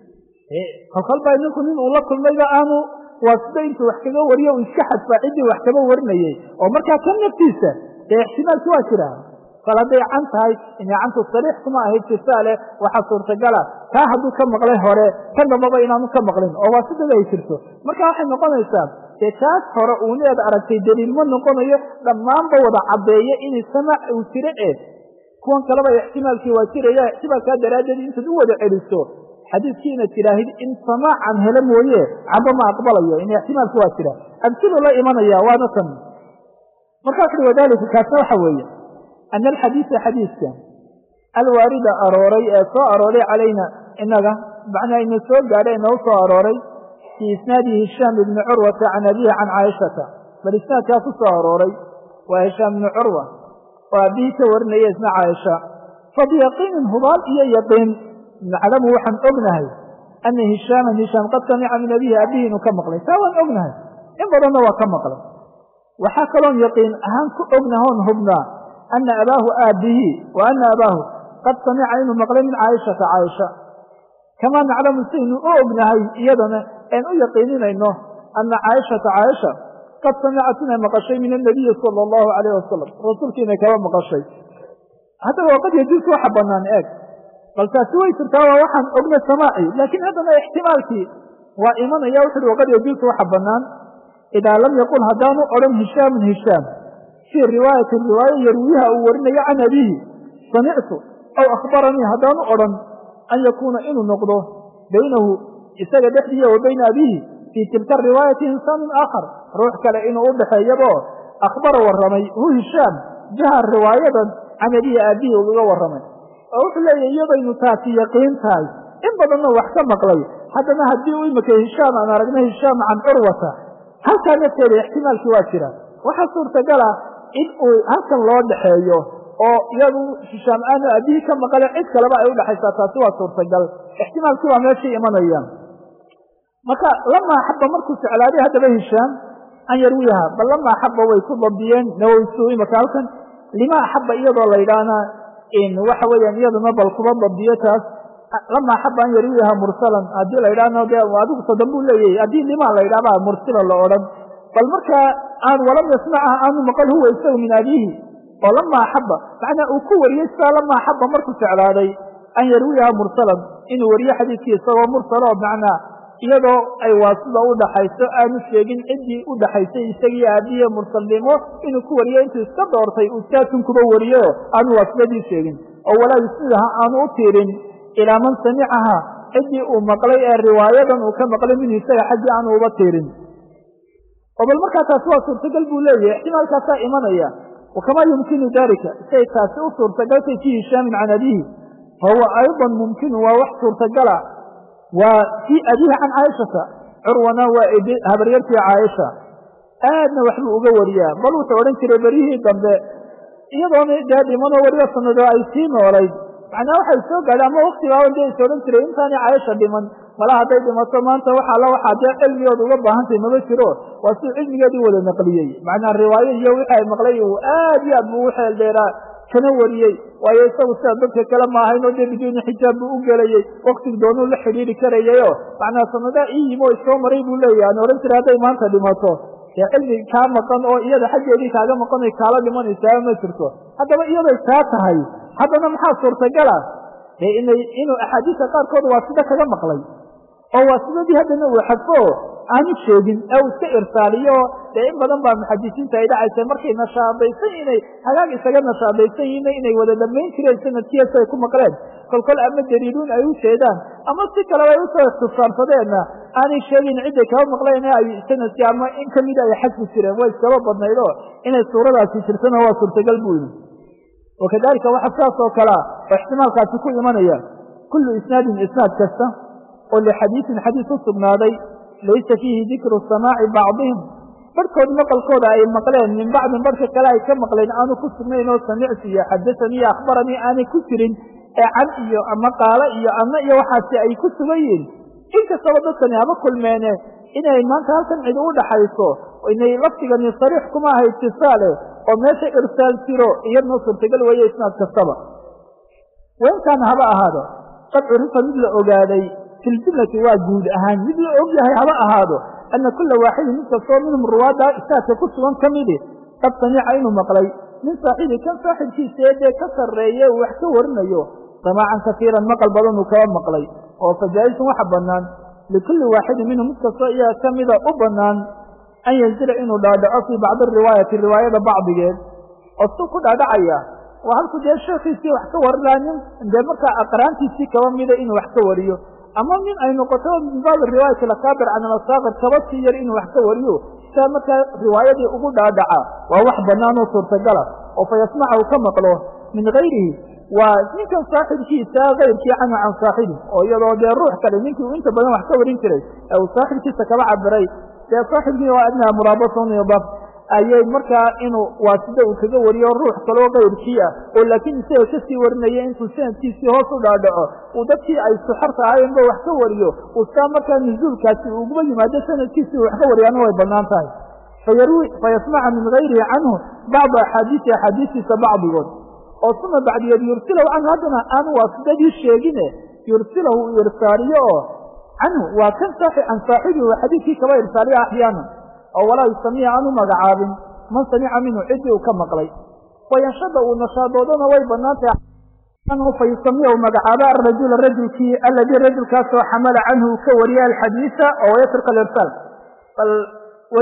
S1: kolkolbaa ninku nin uu la kulmayba aanu waa sida intuu wax kaga wariyo uu iska xadfaa ciddii wax kaba warinayey oo markaa kan naftiisa dee ixtimaalki waa jiraa kol hadday can tahay inay cantu sariix kuma ahayd sisaale waxaa suurtagala taa hadduu ka maqlay hore kan dambaba inaanu ka maqlin oo waa sidada ay jirto marka waxay noqonaysaa dee taas hore uuneed aragtay daliil ma noqonayo dhammaanba wada caddeeya inay samaac uu jiro e kuwan kaleba ixtimaalkii waa jiraya ixtimaalkaa daraaddeed intaad u wada celiso xadiidkii inaad tidhaahid in samaacan hele mooye camba ma aqbalayo in ixtimaalki waa jira amsilu la imanaya waana tan markaa wuxuui wadalika kaasna waxa weeye ana alxadiisa xadiiska alwaarida arooray ee soo arooray calayna inaga macnaa ina soo gaadha inau soo arooray fii isnaadi hishaam ibni curwata can abihi can caaishata bal isnaadkaa ku soo arooray waa hishaam ibni curwa oo aabihii ka warinaya isna caaisha fa biyaqiinin hubaal iyo yaqiin naclamu waxaan ognahay ana hishaaman hishaam qad samica min abihi abihi inuu ka maqlay taa waan ognahay in badanna waa ka maqlay waxaa kaloon yaqiin ahaan ku ognahoon hubnaa ana abaahu aabihi wa ana abaahu qad samica inuu maqlay min caaishata caaisha kamaa naclamu saynu u ognahay iyadana een u yaqiininayno ana caaishata caaisha qad samicat inay maqashay min anabiyi sala allahu calayh wasalam rasuulki inay kaba maqashay haddaba waqad yajuusu waxa banaan eeg bal taasi way jirtaa waa waxaan ogna samaaci laakiin haddana ixtimaalkii waa imanaya wuxu uhi waqad yajuusu waxa banaan
S2: idaa lam yaqul haddaanu odhan hishaamun hishaam fii riwaayati riwaayo yarwiyaha uu warinayo can abiihi samictu aw akhbaranii haddaanu odhan an yakuuna inuu noqdo baynahu isaga dhexdiiya wa bayna abiihi fii tilka riwaayati insaanun aakhar ruux kale inuu u dhexeeyabo akhbara warramay hu hishaam jaha riwaayadan can abiihi aabbihi ugaga warramay oo wuxuu leeyahy iyadaynu taasi yaqiin tahay in badanna wax ka maqlay haddana haddii u imika hishaam aan aragna hishaam can curwata halkaa nafteeda ixtimaalkii waa jira waxaa suurtagala in uu halkan loo dhexeeyo oo iyadu hishaam aanu aabihii ka maqale cid kaleba ay udhexaysaa taasi waa suurtagal ixtimaalkii waa meeshai imanayaan marka lamaa xaba markuu jeclaaday haddaba hishaam an yarwiyaha bal lamaa xaba way ku dabdiyeen nawowsu imaka halkan lima axaba iyadoo la yidhaahna waxa weeyaan iyaduna bal kuba dabdiyo taas lamaa xaba an yarwiyaha mursalan haddii la yidhahno de adigu sodan buu leeyahy haddii lima la yidhahba mursila la odhan bal markaa aan walam yasmacha aanu maqal huwa isagu min abiihi oo lamaa axaba macnaa uu ku wariyey sidaa lamaa axaba markuu jeclaaday an yarwiyaha mursalan inuu wariyo xadiidkii isagoo mursalo macnaa iyadoo ay waasida u dhaxayso aanu sheegin ciddii u dhaxaysay isagii aabiye mursalnimo inuu ku wariyo intuu iska doortay uu saatun kuba wariyo aanu waasidadii sheegin oo walaa yusnidaha aanu u tiirin ilaa man samicaha ciddii uu maqlay ee riwaayadan uu ka maqlay minhu isaga xaggii aanu uba tiirin oo bal markaa taasi waa suurtagal buu leeyahay ixtimaalkaasaa imanaya wakamaa yumkinu dalika siay taasi u suurtagaltay fii hishaamin can abiihi fahuwa ayضan mumkinu waa wax suurtagala waa fii abiihi can caaishata curwana waa habaryartii caaisha aadna waxbuu uga wariyaa bal wuxuu odhan jiray beryihii dambe iyadoona dee dhimanoo weliba sanado ay sii noolayd macnaa waxay soo gaadhay ama waktigaaba dee is odhan jiray intaani caaisha dhiman mala hadday dhimato maanta waxa alla waxaa dee cilmigooda uga baahantahy mama jiro waa siduu cilmigeedii wada naqliyey macnaa riwaayo iyo wixii ay maqlay uu aad iyo aad buu u xeel dheeraa kana wariyey waayo isagu sida dadka kale maahayn oo dee biduuni xijaab buu u gelayey waktigu doonuu la xidhiiri karayayoo macnaa sanadaa ii yimi oo isoo maray buu leeyahy aan odhan jiray hadday maanta dhimato dee cilmi kaa maqan oo iyada xaggeedii kaaga maqan oy kaala dhimanaysaaba ma jirto haddaba iyaday taa tahay haddana maxaa suurtagala dee inay inuu axaadiista qaarkood waa sida kaga maqlay oo waa sidadii haddana uu xadfo aanu sheegin ee uu iska irsaaliyo dee in badan baa muxadisiinta ay dhacaysa markay nashaadaysan inay hagaag isaga nashaadaysan yihiin inay wada dhammayn jireen sanadkiias ay ku maqleen kolkol ama daliiluun ay u jeedaan ama si kaleba ay usoo ikhtisaarsadeenna aanay sheegin cidday kaba maqleen ee ay sanadkii ama in kamida ay xadfi jireen way iskaba badnayd oo inay suuradaasi jirtana waa suurtagal buu yimi wakadalika waxa sidaas oo kalea oo ixtimaalkaasi ku imanaya kullu isnaadin isnaad kasta oo lixadiisin xadiis u sugnaaday laysa fiihi dikru samaaci bacdihim barhkood maqalkooda ay maqleen min bacdin barhka kale ay ka maqleen aanu ku sugnayn oo samictu iyo xadasanii iyo akhbaranii aanay ku jirin ee can iyo ama qaalo iyo ama iyo waxaasi ay ku sugan yihiin inkastaba dadkani haba kulmeene inay maanta halkan cid u dhaxayso inay lafdigani sariix kuma aha itisaale oo meesha irsaal jiro iyadna suurtagal weeye isnaad kastaba wainkaana haba ahaado qad curifa mid la ogaaday fi ljumlati waa guud ahaan mid la og yahay haba ahaado ana kula waaxidin mid kastoo minhum ruwaadda isaadka ku sugan ka midi qad samica inuu maqlay min saaxibi kan saaxibkiisa ee dee ka sarreeye uu wax ka warinayo samaacan kasiiran maqal badan uu kaba maqlay oo fajaa-isun waxa bannaan likulli waaxidin minhum mid kastoo iyaga ka mida u bannaan an yanzila inuu dhaadhaco fii bacdi riwaayati riwaayada bacdigeed oo suu ku dhaadhacaya waa halku dee sheekiisii wax ka warinaa nin dee markaa aqraantiisii kaba mida inuu wax ka wariyo ama nin ay noqoto min baabi riwaayati lakaabir can alasaaqir kaba sii yar inuu wax ka wariyo sidaa markaa riwaayadii ugu dhaadhaca waa wax bannaan oo suurtagala oo fa yasmaca uu ka maqlo min gayrihi waa ninkan saaxibkiisa kayrkii canhu can saaxibi oo iyadoo dee ruux kale ninkii uu inta badan wax ka warin jiray ee uu saaxibkiisa kaba cabiray dee saaxibkii waa adnaha muraabasun idaf ayay markaa inuu waasida uu kaga wariyo ruux kaloo kayrkii ah oo laakiin isaga kasii warinaya intuu sanadkiisii hoos u dhaadhaco uu dadkii ay suxarta ahayenba wax ka wariyo uu saa markaa nuzuulkaasi uguba yimaado sanadkiisii uu wax ka wariyaana way bannaan tahay fayasmaca min gayrihi canhu bacda axaadiisi axaadiistiisa bacdigood oo suma bacdigeed yursilahu canhu haddana aanu waasidadii sheegine yursilahu uu irsaaliyo oo canhu waa kan can saaxibihi waa xadiidkii kaba irsaaliya axyaanan oo walaa yusamiya aanu magacaabin man samica minhu ciddii uu ka maqlay wayanshada uu nashaadoodana way bannaan tahay anhu fa yusamiyahu magacaaba arajula rajulkii aladii rajulkaasoo xamala canhu uu ka wariya alxadiisa oo wayatruka alirsaal bal weli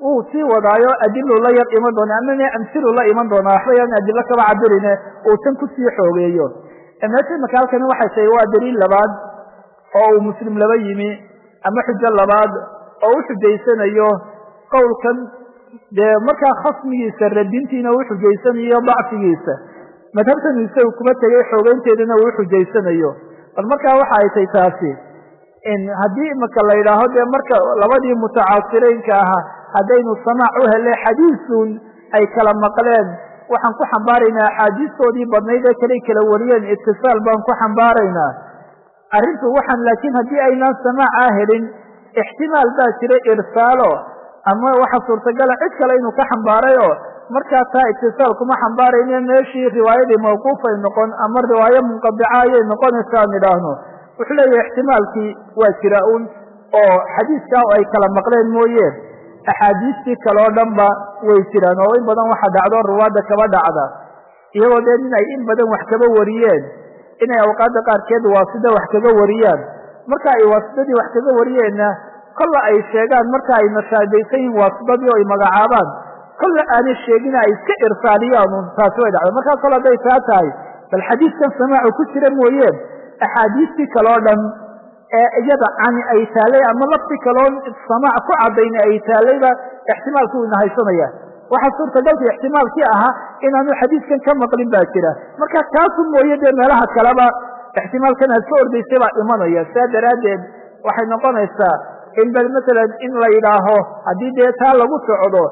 S1: wuu sii wadaayo adilu la yar iman doona amane amsilu la iman doonaa waxba yaan adilo kaba cabirine uu tan kusii xoogeeyo meesha imaka halkani waxay tahay waa daliil labaad oo uu muslim laba yimi ama xujo labaad oo u xujaysanayo qowlkan dee markaa khasmigiisa radintiina uu xujaysanayo dacfigiisa madhabtan isagu kuma tegay xoogeynteedana uu xujaysanayo bal markaa waxa ay tay taasi haddii imaka la yidhaaho dee marka labadii mutacaasiraynka ahaa haddaynu samaac u hele xadiisun ay kala maqleen waxaan ku xambaaraynaa axaadiistoodii badnayd ee kaley kala wariyeen itisaal baan ku xambaaraynaa arrintu waxaan laakiin haddii aynaan samaaca helin ixtimaal baa jira irsaalo ama waxa suurtagala cid kale inuu ka xambaarayo markaa taa itisaal kuma xambaarayne meeshii riwaayadii mawquufay noqon ama riwaayo munqadica ayay noqonaysa aan idhaahno wuxuu leeyahay ixtimaalkii waa jira un oo xadiiskaa ay kala maqleen mooye axaadiistii kale oo dhan ba way jiraan oo in badan waxa dhacdo ruwaadda kaba dhacda iyagoo dee nin ay in badan wax kaba wariyeen inay awqaadda qaarkeed waasida wax kaga wariyaan marka ay waasidadii wax kaga wariyeenna kolla ay sheegaan marka ay nashaadaysan yihin waasidadii oo ay magacaabaan kolla aanay sheegina ay iska irsaaliyaan un taasi way dhacda markaa kol hadday taa tahay bal xadiiskan samaacu ku jira mooyeen axaadiistii kale oo dhan ee iyada cani ay taalay ama lafti kaloo samaac ku cadayna ay taalayba ixtimaalki uu nahaysanaya waxaa suurtagalka ixtimaalkii ahaa inaanu xadiiskan ka maqlin baa jira marka kaasu mooye dee meelaha kaleba ixtimaalkan aad ka ordaysay baa imanaya saa daraaddeed waxay noqonaysaa in bal masalan in la yidhaaho haddii dee taa lagu socdo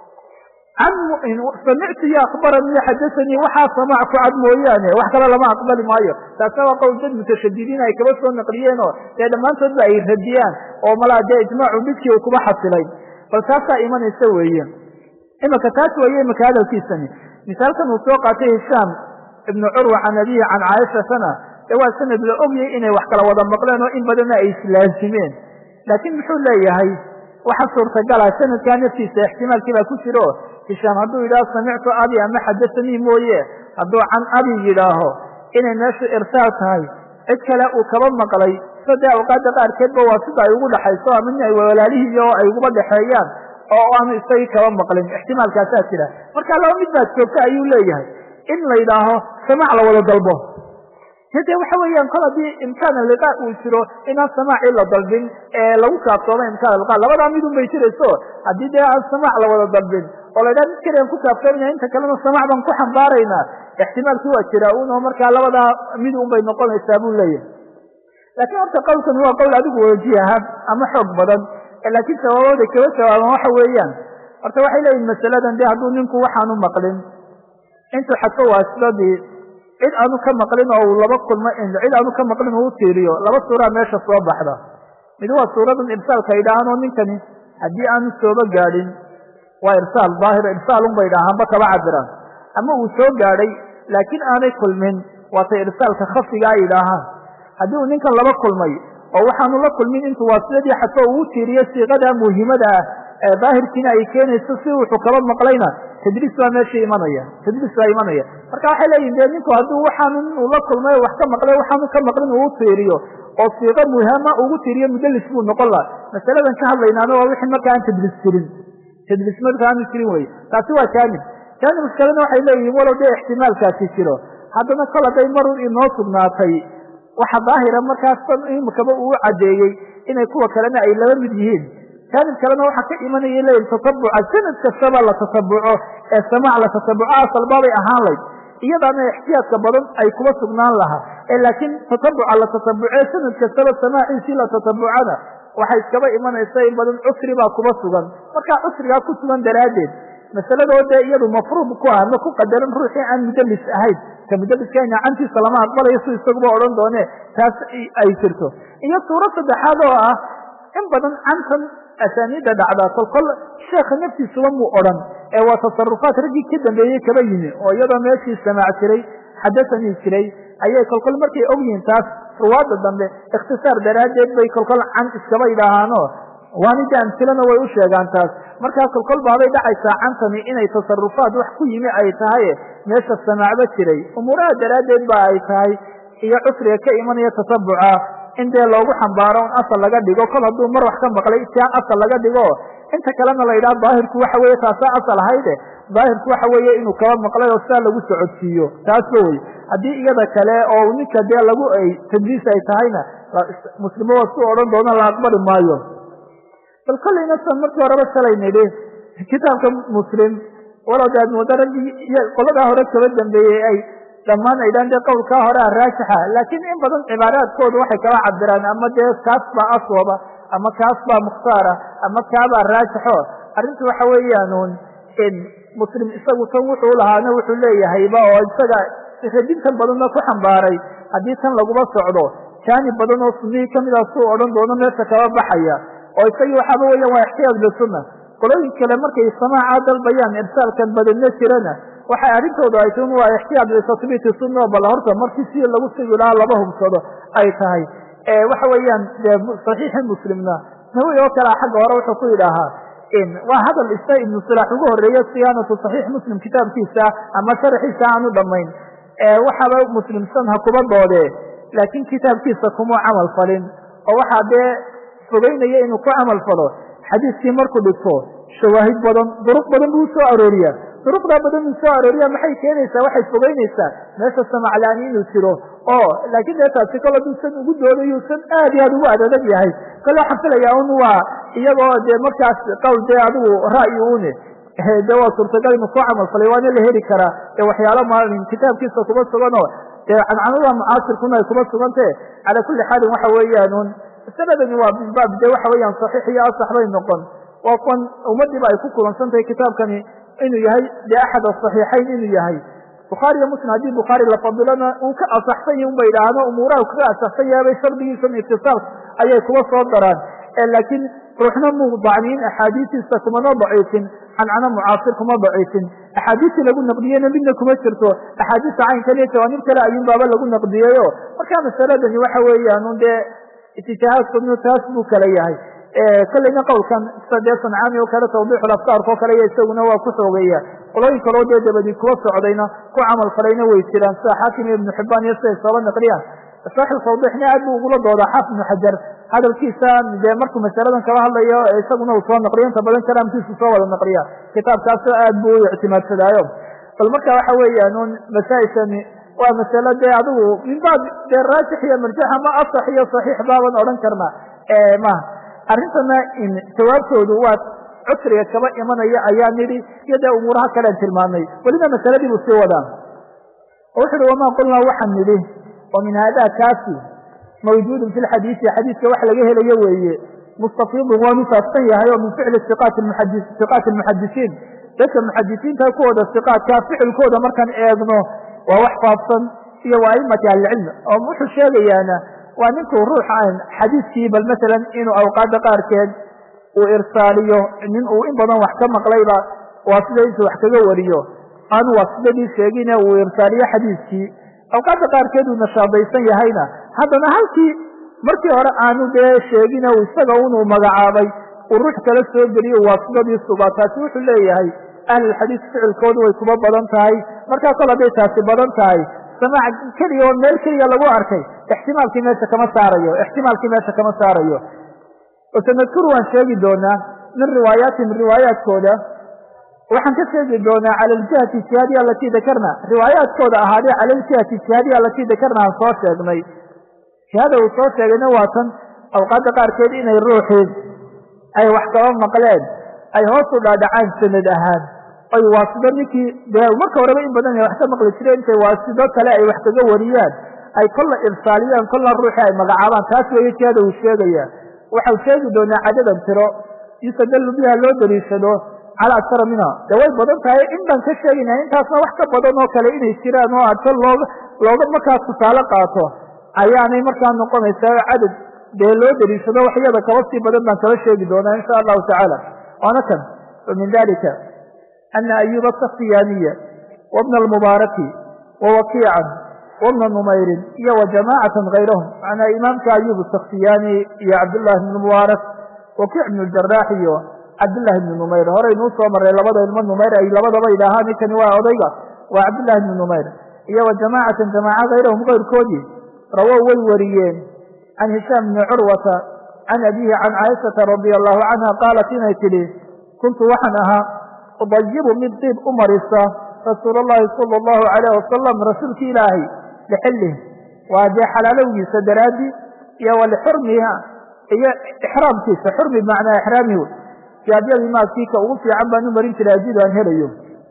S1: samictu yo akbaranii xadasanii waxaa samaac ku cad mooyaane wax kale lama aqbali maayo taasna waa qowl dad mutashadidiin ay kaba soo naqliyeen oo dee dhammaantoodba ay radiyaan oo malaa dee ijmaacu midkii uu kuba xasilay bal taasaa imanaysa weeye imaka taas weeye imaka hadalkiisani misaalkan uu soo qaatay hishaam ibnu curwa can abihi can caaishatana dee waa sanad la ogyay inay wax kala wada maqleen oo in badanna ay islaasimeen laakiin muxuu leeyahay waxa suurtagala sanadkaa naftiisa ixtimaalkii baa ku jiro hishaam hadduu yidhaaho samictu abi ama xadasanii mooye hadduu can abi yidhaaho inay meeshu irsaal tahay cid kale uu kaba maqlay so dee awqaadda qaarkeedba waa sida ay ugu dhaxayso ama nin ay walaalihii oo ay uguba dhexeeyaan oo aanu isagii kaba maqlin ixtimaalkaasaa jira marka laba mid baad joogta ayuu leeyahay in la yidhaaho samaac la wada dalbo de waxa weeyaan kol haddii imkaan liqa uu jiro inaan samaaci la dalbin ee lagu kaaftoomo imkaan liqa labadaa midun bay jirayso haddii dee aan samaac la wada dalbin oo la ydhaha mid kalian ku kaaftoomaya inta kalena samaac baan ku xambaaraynaa ixtimaalkii waa jira un oo markaa labadaa mid un bay noqonaysaa buu leeyahay laakiin horta qowlkan waa qowl adigu wajiha ama xoog badan laakiin sabaabooday kaba jawaaban waxa weeyaan horta waxay leeyihin masaladan de hadduu ninku waxaanu maqlin intuu xadfo waasidadii cid aanu ka maqlin oo uu laba kulmo cid aanu ka maqlin uu tiiriyo laba suuraa meesha soo baxda mid waa suuradan irsaalka idhaahaan oo ninkani haddii aanu sooba gaadhin waa irsaal daahir irsaalun bay idhaahaanba kaba cabiraan ama uu soo gaadhay laakiin aanay kulmin waatay irsaalka khafiga ay idhaahaan haddii uu ninkan laba kulmay oo waxaanu la kulmin intuu waasidadii xadfo uu tiiriyo siiqada muhimada ah ee daahirkiina ay keenayso si wuxuu kaba maqlayna tadriis baa meesha imanaya tadriis baa imanaya marka waxay leeyihin de ninku hadduu waxaanu uu la kulmay wax ka maqlay waxaanu ka maqlin uu tiiriyo oo siiqo muhama ugu tiiriyo mudalis buu noqon laha masaladan ka hadlaynaana waa wixii marka aan tadriis jirin tadriis marka aanu jirin wey taasi waa jaanib jaanib kalena waxay leeyihin walow dee ixtimaalkaasi jiro haddana kol hadday marun inoo sugnaatay waxa daahira markaas imikaba uu cadeeyey inay kuwa kalena ay laba mid yihiin jaanib kalena waxaa ka imanaya leeyihin tatabuca sanad kastaba la tatabuco ee samaac la tatabuco asalbaabay ahaan layd iyadaana ixtiyaadka badan ay kuba sugnaan lahaa ee laakiin tatabuca la tatabucee sanad kastaba samaaciisii la tatabucana waxay iskaba imanaysa in badan cusri baa kuba sugan markaa cusrigaa ku sugan daraaddeed masaladoo dee iyadu mafruud ku ah ma ku qadaran ruuxii aan mudalis ahayn ka mudaliska nacantiisa lama aqbalayo si isaguba odhan doone taas ay jirto iyo suuro saddexaad oo ah in badan cantan asaaniidda dhacdaa kolkol sheekha naftiisuba muu odhan ee waa tasarufaat raggii ka dambeeyey kaba yimi oo iyadoo meeshii samaac jiray xadasanii jiray ayay kolkol markay og yihiin taas ruwaadda dambe ikhtisaar daraaddeed bay kolkol can iskaba idhaahaano waanida amsilana way u sheegaan taas markaa kolkol baabay dhacaysaa cantani inay tasarufaat wax ku yimi ay tahay meesha samaacba jiray umuuraha daraaddeed ba ay tahay iyo cusriga ka imanaya tatabuca in dee loogu xambaaro un asal laga dhigo kol hadduu mar wax ka maqlay tia asal laga dhigo
S2: inta kalena la yidhaha daahirku waxa weeye taasaa asal ahayde daahirku waxa weeye inuu kaba maqlay oo sidaa lagu socodsiiyo taasba wey haddii iyada kale oo ninka dee lagu ay tadliis ay tahayna muslimo waa su odhan doona la aqbali maayo bal kollayna san markii horeba shalay nidhi kitaabka muslim walow de aad mooda raggii iyo qoladaa hore kaba dambeeyey ay dhammaan ay dhaan dee qowlkaa hore a raajixa laakiin in badan cibaaraadkoodu waxay kala cabiraan ama dee kaas baa aswaba ama kaas baa mukhtaara ama kaabaa raajixo arrintu waxa weeyaanuun muslim isagu tan wuxuu lahaana wuxuu leeyahayba oo isaga radintan badanna ku xambaaray haddii tan laguma socdo jaanib badan oo sunnihii kamida suu odhan doono meesha kaba baxaya oo isagii waxaaba weeyaan waa ixtiyaaj lisunna qolooyin kale markay samaaca dalbayaan irsaalkan badanna jirana waxay arrintoodu ay tun waa ixtiyaaj litatbiiti sunna bal horta markii si lagu sigi lahaa laba hubsado ay tahay waxa weeyaan saxiixi muslimna nawi oo kalea xagga hore wuxuu ku yidhaahaa waa hadal isa ibnu silaax ugu horeeye siyaanatu saxiix muslim kitaabkiisa ama sharaxiisa aanu dhamayn waxaaba muslimsan ha kuba doodee laakiin kitaabkiisa kumuu camal falin oo waxaa dee fogeynaya inuu ku camal falo xadiiskii markuu dhigto shawaahid badan duruq badan buu soo arooriyaa duruqdaa badan uu soo arooriya maxay keenaysaa waxay fogeynaysaa meesha samaclaani inuu jiro oo laakiin dee taasi kol haduusan ugu doodayuusan aad iyo aad ugu adadag yahay kole waxaan filayaa un waa iyagoo dee markaas qowl dee adigu ra'yi une de waa suurtagal inuu soo camal falay waana la heli karaa ee waxyaalo maalin kitaabkiisa kuba sugan oo dee cancanada mucaasirkuna ay kuba sugantee calaa kulli xaalin waxa weeyaan un sanadani waa min baab dee waxa weeyaan saxiix iyo asax bay noqon waa kuwan ummadiiba ay ku kulansan tahay kitaabkani inuu yahay dee axad asaxiixayn inuu yahay bukhaari iyo muslim haddii bukhaari la fadilona uu ka asaxsan yahi unba yidhaahdo umuuraha kaga asaxsan yahabay shardigiisan itisaalka ayay kuba soo daraan laakiin ruuxna muu dacniin axaadiistiisa kumana daciifin cancano mucaasir kuma daciifin axaadiistii lagu naqdiyeyna midna kuma jirto axaadiista caynkan iyo jawaanib kale ayuun baaba lagu naqdiyeyo marka masaladani waxa weeyaan un dee itijaahaadkoodna taas buu kala yahay kolleyna qowlkan sida dee sancaami oo kale tawdiixul afkaarka oo kale iyo isaguna waa ku xoogeeya qolooyin kaloo dee dabadi kuwa socdayna ku camal falayna way jiraan sida xaakim iyo ibnu xibbaan iyo siday sooba naqliyaan saaxib tawdiixna aad buu ugula doodaa xaafid ibnu xajar hadalkiisa dee markuu masaladan kaba hadlayo isaguna uu soo naqliyo inta badan kalaamkiisu soo wada naqliya kitaabkaas aad buu u ictimaadsadaayo bal marka waxa weeyaan un masaa-ishani waa masalo dee adigu min baab dee raajix iyo marjax ama asax iyo saxiix baaban odhan karna maha arrintana jawaabtoodu waa cusriga kaba imanaya ayaa nidhi iyo dee umuuraha kalean tilmaamay weliba masaladii buu sii wadaan oo wuxu uhi wamaa qulnaa waxaan nidhi oo min haadaa kaasi mawjuudun fi lxadiisi xadiiska wax laga helayo weeye mustafiidun waa misaabsan yahay oo min ficli iqaati muxadisiin dadka muxadisiinta kuwooda iqaadka ficilkooda markaan eegno waa wax faafsan iyo waa aimati ahlicilm oo wuxuu sheegayaana waa ninkuu ruux aan xadiiskii bal masalan inuu awqaada qaarkeed uu irsaaliyo nin uu in badan wax ka maqlayba waa sida intuu wax kaga wariyo aanu waasidadii sheegine uu irsaaliyo xadiiskii awqaada qaarkeed uu nashaadaysan yahayna haddana halkii markii hore aanu dee sheegine uu isaga unuu magacaabay uu ruux kala soo geliyo waasidadii sugaa taasi wuxuu leeyahay ahlulxadiis ficilkoodu way kuma badan tahay markaa kol hadday taasi badan tahay samaac keliya oo meel keliya lagu arkay ixtimaalkii meesha kama saarayo ixtimaalkii meesha kama saarayo sanadkuru waan sheegi doonaa min riwaayaatihim riwaayaadkooda waxaan ka sheegi doonaa cala aljihati ijtihaadiya alatii dakarna riwaayaadkooda ahaadee cala aljihati ijtihaadiya alatii dakarna aan soo sheegnay jihada uu soo sheegayna waa tan awqaadda qaarkeed inay ruuxii ay wax kaba maqleen ay hoos u dhaadhacaan sanad ahaan ay waasido ninkii dee marka horeba in badan ay wax ka maqli jireen intay waasido kale ay wax kaga wariyaan ay kolla irsaaliyaan kolla ruuxii ay magacaabaan taas weeye jihada uu sheegaya waxau sheegi doonaa cadadan tiro yustadallu biha loo daliishado cala aktara minha de way badan tahay in baan ka sheegayna intaasna wax ka badan oo kale inay jiraan oo adka looga looga markaas tusaale qaato ayaanay markaa noqonaysaa cadad dee loo daliishado wax iyada kaba sii badan baan kaba sheegi doonaa insha allahu tacaala waana kan wa min dalika ana ayuba asakhtiyaaniya wabna almubaaraki wawakiican wabna numayrin iyo wa jamaacatan kayrahum macnaa imaamka ayub asakhtiyaani iyo cabdullahi bnu mubaarak wakiic bnu jaraax iyo cabdullahi bnu numayr horeynuu soo marray labada ilmo numayr ay labadaba idhaahaan ninkani waa odayga waa cabdullahi bnu numayr iyo wa jamaacatan jamaaca kayrahum kayrkoodii rawow way wariyeen can hishaam bni curwata can abihi can caaishata radia allahu canha qaalat inay tidhi kuntu waxaan ahaa udayibu mid diib u marisa rasuul allahi sala allahu alayh wasalam rasuulki ilaahay lixillih waa dee xalaalowgiisa daraaddi iyo walixurmiha iyo ixraamkiisa xurmi bimacnaa ixraamihu jaadyadii maaskiika ugu fiican baan u marin jiray haddii aan helayo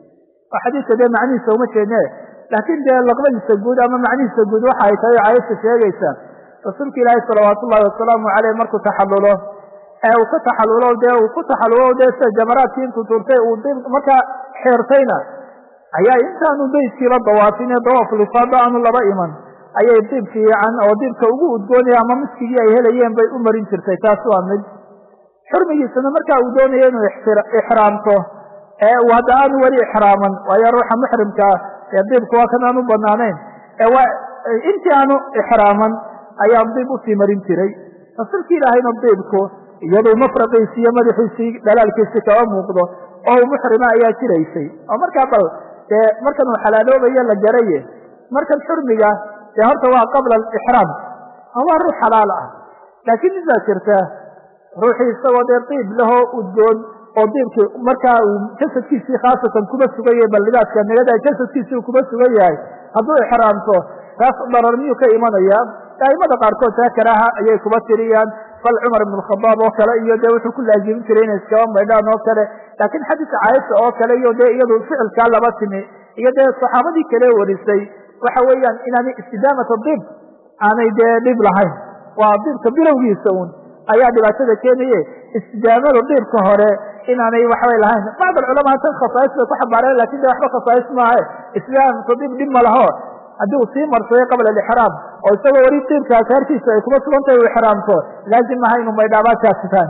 S2: oo xadiidka dee macnihiisa uma jeedne laakiin dee laqbadiisa guud ama macnihiisa guud waxa ay tahay caayasha sheegaysa rasuulka ilaahi salawaatu ullahi wasalaamu caleyh markuu taxallulo ee uu ka taxallulo dee uu ku taxallulo dee sida jamaraadkii intuu turtay uu dib markaa xeertayna ayaa intaanu beydkiiba dawaafin ee dawaaflifaada aanu laba iman ayay diib fiican oo diibka ugu udgoonaya ama miskigii ay helayeen bay u marin jirtay taas waa mid xurmigiisana markaa uu doonaya inuu ixraamto ee uu hadda aanu weli ixraaman waayo ruuxa muxrimkaa ee diibku waa kan aan u banaanayn ee waa intii aanu ixraaman ayaa diib usii marin jiray rasuulki ilaahayna diibku iyaduu mafraqiisi iyo madaxiisii dhalaalkiisi kaba muuqdo oo uu muxrima ayaa jiraysay oo markaa bal dee markan uu xalaaloobayo la garaye markan xurmiga dee horta waa qabla alixraam waa ruux xalaal ah laakiin mid baa jirta ruuxii isagoo dee diib lahoo udgoon oo diibkii markaa uu jasadkiisii khaasatan kuma sugan yahay bal libaaska nigada jasadkiisii uu kuma sugan yahay hadduu ixraamto taas darar miyuu ka imanaya aimada qaarkood taa karaaha ayay kuba tiriyaan bal cumar ibn khadaab oo kale iyo dee wuxuu ku laazimin jiray inay iskaba maydhaan oo kale laakiin xadiiska caaisha oo kale iyo dee iyadu ficilkaa laba timi iyo dee saxaabadii kale warisay waxa weeyaan inaanay istidaamata dib aanay dee dhib lahayn waa dibka bilowgiisa un ayaa dhibaatada keenaye istidaamada dibka hore inaanay waxbay lahayn bacd alculamaa tan khasaais bay ku xambaareen lakin de waxba khasaais maahe istidaamata dib dhib ma laho haddii uu sii marsaday qabla alixraam oo isagoo weli diibka asaartiisa ay kuma sugan tahay u ixraamto laazim maha inu maydhaabaadkaasitaan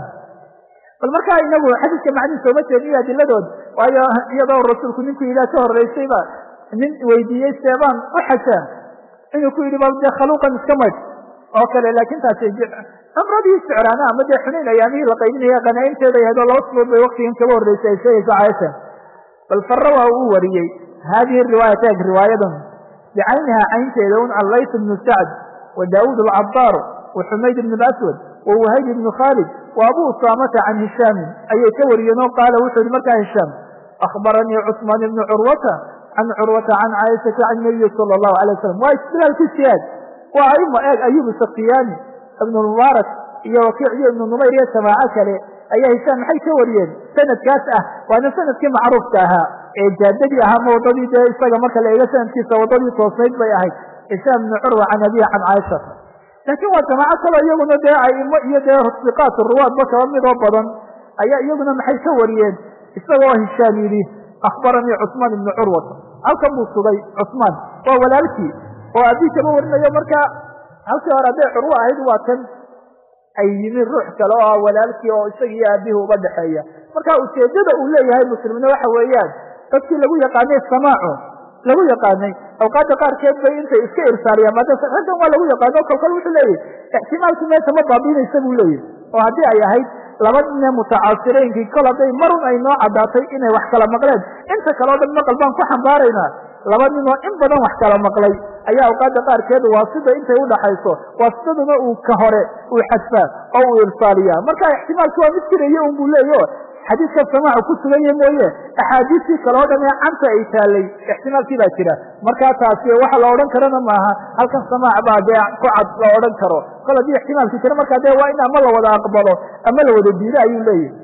S2: bal markaa inagu xadiiska macnihiisa uma jeedniyo adiladood waayo iyadoo rasuulku ninku ilah ka horeysayba nin weydiiyey seebaan u xajaa inuu ku yidhi bal dee khaluuqan iska maydh oo kale laakin taasi cumradii sicraana ama dee xunayn ayaamihii la qaybinaya qanaaimteeda yahdo laba sulood bay waktigan kaba horreysay ay sheegaysa caaisha bal farra waa uu wariyey hadihi riwaayat eeg riwaayadan bicayniha caynteeda un can layt bnu sacd wa daawuud alcabaaru wa xumayd ibn aswad wa wahayb ibnu khaalid wa abu usaamata can hishaamin ayay ka wariyeen oo qaala wuxuu yihi markaa hishaam akhbaranii cusmaan ibnu curwata can curwata can caaishata can nabiyi sala allahu alay wasalam waa istilaalkiisi eeg waa aima eeg ayub sakiyaani ibnu mubaarak iyo wakiic iyo ibnu numayr iyo jamaaco kale ayaa hishaam maxay ka wariyeen sanadkaas ah waana sanadkii macruufka ahaa ee jaadadii ahaa ma waddadii dee isaga marka la eego sanadkiisa waddadii toosnayd bay ahayd hishaam ibnu curwa can abiha can caaishata laakiin waa jamaaco kalo iyaguna dee aimo iyo dee siqaat ruwaadba kaba midoo badan ayaa iyaguna maxay ka wariyeen isagoo hishaam yidhi akhbaranii cusmaan ibnu curwata halkan buu sugay cusmaan waa walaalkii oo abii kama warinayo marka halkii hore hadday curwo ahayd waa kan ay yimin ruux kale oo ah walaalkii oo isaga iyo aabihi uba dhexeeya marka ujeedada uu leeyahay muslimna waxa weeyaan dadkii lagu yaqaanay samaaco lagu yaqaanay awqaadda qaarkeed bay intay iska irsaaliyaan maada raggan waa lagu yaqaano kolkol wuxuu leeyahy ixtimaalkii meesha ma baabiinaysa buu leeyahy oo haddii ay ahayd laba nine mutacaasireynkii kol hadday marun ay noo caddaatay inay wax kala maqleen inta kale o dhan maqal baan ku xambaaraynaa laba ninoo in badan wax kala maqlay ayaa awqaadda qaarkeed waasida intay udhaxayso waasidaduna uu ka hore uu xadfaa oo uu irsaaliyaa marka ixtimaalki waa mid jiraya un buu leeyaho xadiidka samaacu ku suganya mooye axaadiistii kale o dhan ee canta ay taalay ixtimaalkii baa jira markaa taasi waxa la odhan karana maaha halkan samaac baa dee ku cad la odhan karo kol haddii ixtimaalkii jira markaa dee waa in ama la wada aqbalo ama la wada diido ayuu leeyahy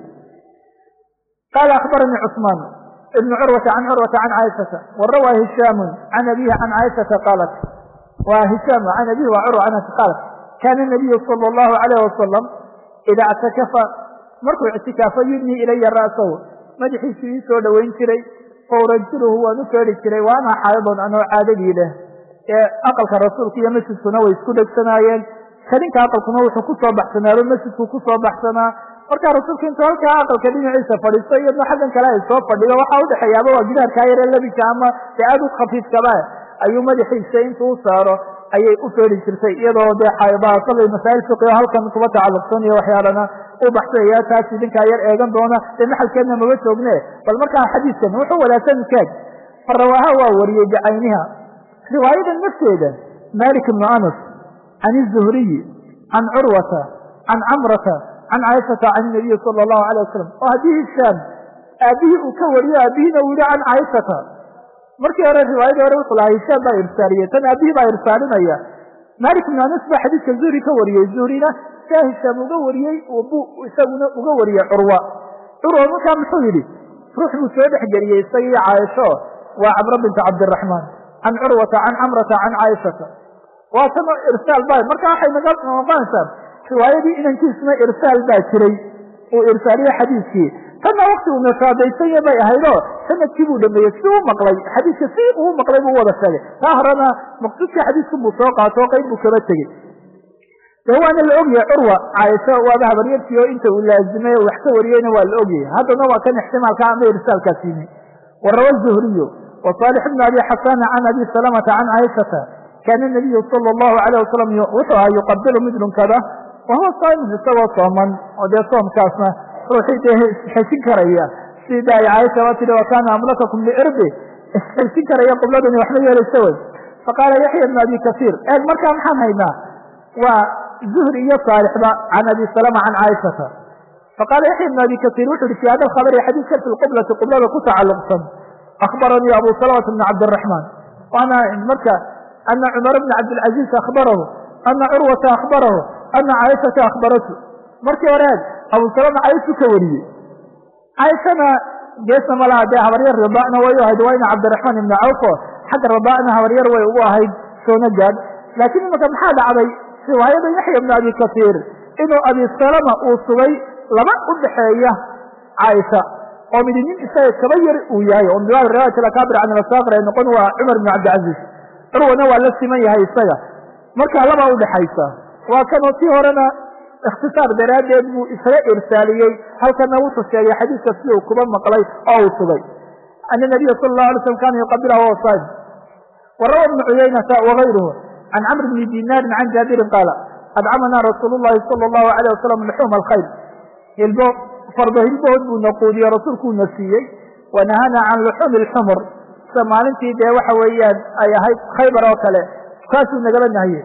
S2: qaala akhbaranii cusmaan ibn curwata can curwata can caaishata warawaa hishaamu can abihi can caaishata qaalat wa hishaam can abihi wa curwa can qaalat kaana nabiyu sala allahu alayh wasalam idaa ictakafa markuu ictikaafo yudnii ilaya ra'sahu madaxiisu ii soo dhoweyn jiray faurajiluhu waan u feedhi jiray wa ana xaayadon anoo caadadii leh ee aqalka rasuulka iyo masjidkuna way isku dhegsanaayeen kadinka aqalkuna wuxuu kusoo baxsanaado masjidku kusoo baxsanaa markaa rasuulka intuu halkaa aqalka dhinaciisa fadhiisto iyadna xaggan kale ay soo fadhido waxaa udhexeeyaaba waa gidaarkaa yaree labinka ama dee aada u khafiifkaba ayuu madaxiisa intuu u saaro ayay u feedhi jirtay iyadoo dee xaayadaha sabay masaa'il fiqi oo halkan kuba tacalluqsan iyo waxyaalana u baxsaya taas idinkaa yar eegan doona dee maxalkeedna maba joogne bal markaa xadiidkan wuxuu wadaa sanadkaag farawaaha waa wariyey bicayniha riwaayadan nafteeda malik ibnu anas can izuhriyi can curwata can camrata can caaishata can nabiyi sala allahu alay wasalam oo haddii hishaam aabihii uu ka wariyo aabihiina uu yihi can caaishata markii hore riwaayadii hore wuxuu lahaa hishaam baa irsaaliyey tan aabihii baa irsaalinaya malik ibn anas baa xadiidka zuhri ka wariyey zuhrina saa hishaam uga wariyey bu isaguna uga wariyey curwa curwa markaa muxuu yidhi ruux buu soo dhexgeliyey isagii caaisho waa camro binta cabdiraxmaan can curwata can camrata can caaishata waa tan irsaal ba marka waxay naga noqonaysaa riwaayadii inankiisna irsaal baa jiray uu irsaaliye xadiidkii tanna wakti uu nashaadaysanya bay ahaydoo sanadkii buu dhameeyey si u maqlay xadiidka si uu maqlay buu wada sheegay taa horena maqsuudkii xadiidku buu soo qaato o qayb buu kaba tegey dee waana la ogyahay curwa caaisho waaba habaryartii oo inta uu laazimay wax ka wariyeyna waa la ogyahay haddana waa kan ixtimaalka ama irsaalkaas yimi warawa zuhriyu wa saalix bn abi xasana can abi salamata can caaishata kaana nabiyu sala allahu alayh wasalam wuxuu ahaa yuqabilu mid dhunkada wahuwa saa'imun isagoo sooman oo dee soomkaasna ruuxii dee isxesin karaya sida ay caaisha waa tihi wa kaana amlakakum liirbi isxesin karaya qibladani waxma yeelaysa wey faqaala yaxya bn abi kasiir eeg markaa maxaan haynaa waa zuhri iyo saalixba can abi salama can caaishata faqaala yaxya bn abi kasiir wuxu uhi fi hada alkhabari xadiidka fi lqiblati qiblada ku tacalluqsan akhbaranii abu salamata bn cabdiraxmaan waana marka ana cumar bna cabdilcaziiz akhbarahu ana curwata akhbarahu ana caaishata akhbaratu markii hore eeg abu salama caaishu ka wariyey caaishana geesna ma laha dee habaryar ridaana way u ahayd waa ina cabdiraxmaan ibna cawfo xagga ridaana habaryar way ugu ahayd soona gaad laakiin imanka maxaa dhacday riwaayada yaxya bna abi kasiir inuu abi salama uu sugay laba u dhexeeya caaisha oo midi nin isaga kaba yar uu yahay oo min riwaayat alakaabir can alasaqir ay noqon waa cumar ibn cabdilcaziiz curwana waa la siman yahay isaga markaa labaa udhexaysa waa kanoo tii horena ikhtisaar daraaddeed buu isaga irsaaliyey halkana wuxuu sheegay xadiidka sida uu kuba maqlay oo uu sugay ana nabiya sala allahu alay slam kana yuqabilahu wa saim warawa ibnu cuyaynata wagayruhu can camr bni dinaarin can jaabirin qaala adcamanaa rasuulu llahi sala allahu alayh wasalam luxuuma alkhayr hilbo fardo hilbood buu na quudiye rasuulkuuna siiyey wanahana can luxuumi alxumur sida maalintii dee waxa weeyaan ay ahayd khaybar oo kale kaasuu nagala nahye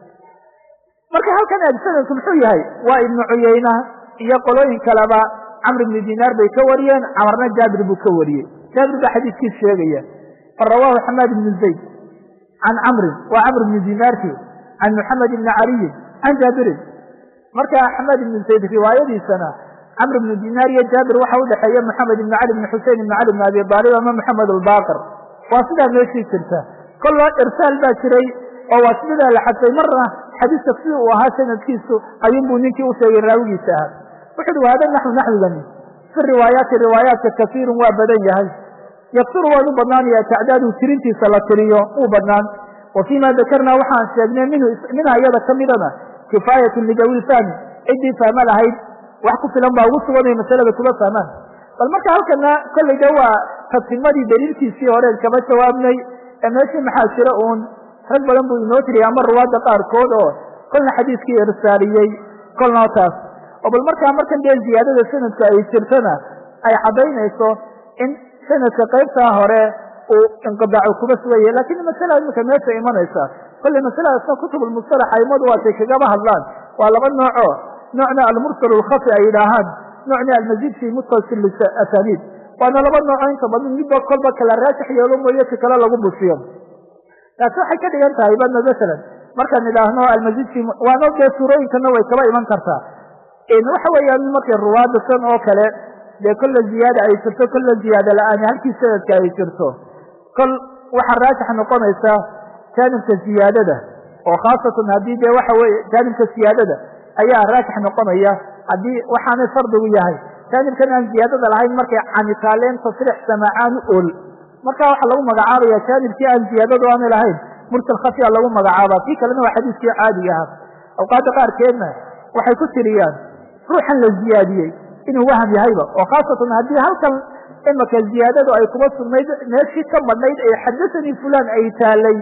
S2: marka halkan eeg sanadku muxuu yahay waa ibnu cuyayna iyo qolooyin kaleba camr ibni dinaar bay ka wariyeen camarna jaabir buu ka wariyey jaabir baa xadiiskiis sheegaya farawaahu xamaad ibnu zayd can camrin waa camr ibni dinaarki can muxamed ibni caliyin can jaabirin marka xamaad ibnu zayd riwaayadiisana camr ibnu dinaar iyo jaabir waxa udhexeeya moxamed ibni cali ibni xusein ibni cali ibni abi aalib ama moxamed albaqir waa sidaa meeshii jirta kolloo irsaal baa jiray oo waa sidaa la xadfay marna xadiiska sida uu ahaa sanadkiisu ayuunbuu ninkii u sheegay raawigiisa ahaa wuxu uhi wahada naxwu naxwigani fi riwaayaati riwaayaadka kasiirun waa badan yahay yaksuru waan u badnaanaya tacdaadu tirintiisa la tiriyo uu badnaan wa fii ma dakarnaa waxaan sheegnay minha iyada ka midana kifaayatun lidawi fahmi ciddii fahma lahayd wax ku filan baa ugu suganay masalada kuba fahmaan bal marka halkana kolley de waa tadsimadii daliilkiisii horeen kama jawaabnay ee meeshii maxaa jira uun rag badan buu inoo tiriyay ama ruwaadda qaarkood oo kolna xadiiskii irsaaliyey kolna taas oo bal markaa markan dee ziyaadada sanadka ay jirtana ay caddaynayso in sanadka qaybtaa hore uu inqidaacu kuba sugaya lakin masala imika meesha imanaysa kolley masaladaasna kutubulmustalax aimadu waatay kagaba hadlaan waa laba nooco noocna almursal alkhafi ay yidhaahaan noocna almazid fi muttasil asaniid waana laba nooco inta badan midba kolba kala raajix yeelo mooye si kale lagu bushiyo taasi waxay ka dhigan tahay badna masalan markaan idhaahno almazid fi waana dee suurooyinkana way kaba iman kartaa waxa weeyaan markay ruwaada san oo kale dee kolla ziyaada ay jirto kolla ziyaada la-aan halkii sanadka ay jirto kol waxaa raajix noqonaysa jaanibka ziyaadada oo khaasatan haddii dee waxa weye jaanibka siyaadada ayaa raajix noqonaya haddii waxaanay fardigu yahay jaanibkan aan ziyaadada lahayn markay canitaaleen tasriix samaacaanu ol marka waxaa lagu magacaabaya jaanibkii aan ziyaadadu aanay lahayn mursal khafiya lagu magacaaba kii kalena waa xadiiskii caadiga ahaa awqaadda qaarkeedna waxay ku tiriyaan ruuxan la ziyaadiyey inuu waham yahayba oo khaasatan haddii halkan imaka ziyaadadu ay kuma sugnayd meeshii ka badnayd ee xadasanii fulan ay taalay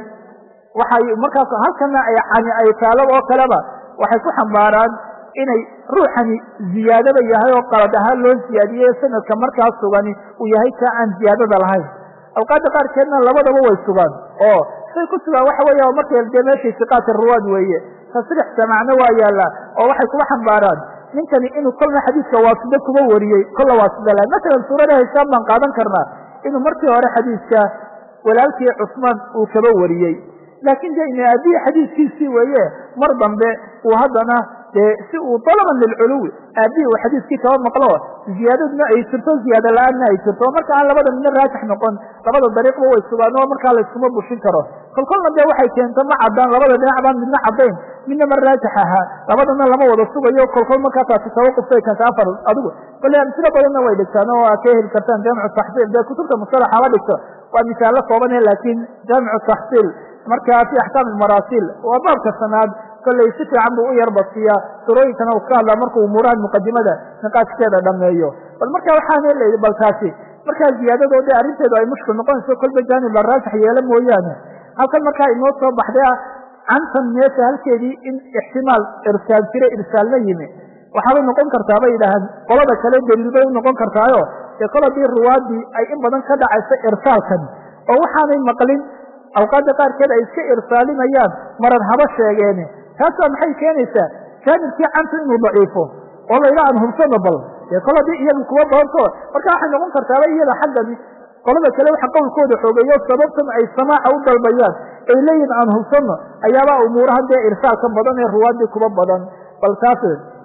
S2: waxay markaas halkana ay cani ay taalo oo kaleba waxay ku xambaaraan inay ruuxani ziyaadaba yahay oo qalad ahaan loo ziyaadiyey sanadka markaas sugani uu yahay kaa aan ziyaadada lahayn awqaadda qaarkeedna labadaba way sugaan oo say ku sugaan waxa weya markay dee meeshay siqaati ruwaad weeye tasriix samacna waa yaallaa oo waxay kuga xambaaraan ninkani inuu kolna xadiidka waasida kuba wariyey kolla waasida la masalan suurada hishaam baan qaadan karnaa inuu markii hore xadiidka walaalkii cusmaan uu kaba wariyey laakiin de ina aabihii xadiidkiisii weeye mar dambe uu haddana dee si uu dalaban lilculuwi aabihii uu xadiidkii kaba maqlo ziyaadadna ay jirto ziyaado la-aanna ay jirto marka aan labada midna raajix noqon labada dariiqba way sugaan oo markaa layskuma bushin karo kolkolna dee waxay keento ma caddaan labada dhinac baan midna caddayn midna ma raajix ahaa labadana lama wada sugayo kolkol markaa taasi tawaqufbay keenta afar adigu kole amsilo badanna way dhigtaan oo aa ka heli kartaan jaamicu taxsiil dee kutubta mustalaxa la dhigto waa misaallo koobane laakiin jaamicu taxsiil markaa fi axkaam maraasil waa baabka sanaad kollay si fiican buu u yar basiyaa surooyinkana uu ka hadlaa markuu umuurahan muqadimada niqaashkeeda dhameeyo bal marka waxaana la bal taasi markaa ziyaadadoo de arrinteedu ay mushkil noqonayso kolba jaanib la raajix yeelo mooyaane halkan markaa inoo soo baxday ah cantan meesha halkeedii in ixtimaal irsaal jira irsaalna yimi waxaabay noqon kartaa bay yidhaahaan qolada kale daliil bay u noqon kartaayo dee kol haddii ruwaadii ay in badan ka dhacayso irsaalkan oo waxaanay maqlin awqaadda qaarkeed ay iska irsaalinayaan marar haba sheegeene taasaa maxay keenaysaa jaanibkii canta inuu daciifo oo layla aan hubsano bal dee kol haddii iyagu kuwa badanto marka waxay noqon kartaaba iyada xaggani qolada kale waxa qowlkooda xoogeeyo sababtan ay samaaca u dalbayaan ay leeyihin aan hubsano ayaabaa umuurahan dee irsaalka badan ee ruwaadii kuba badan bal taas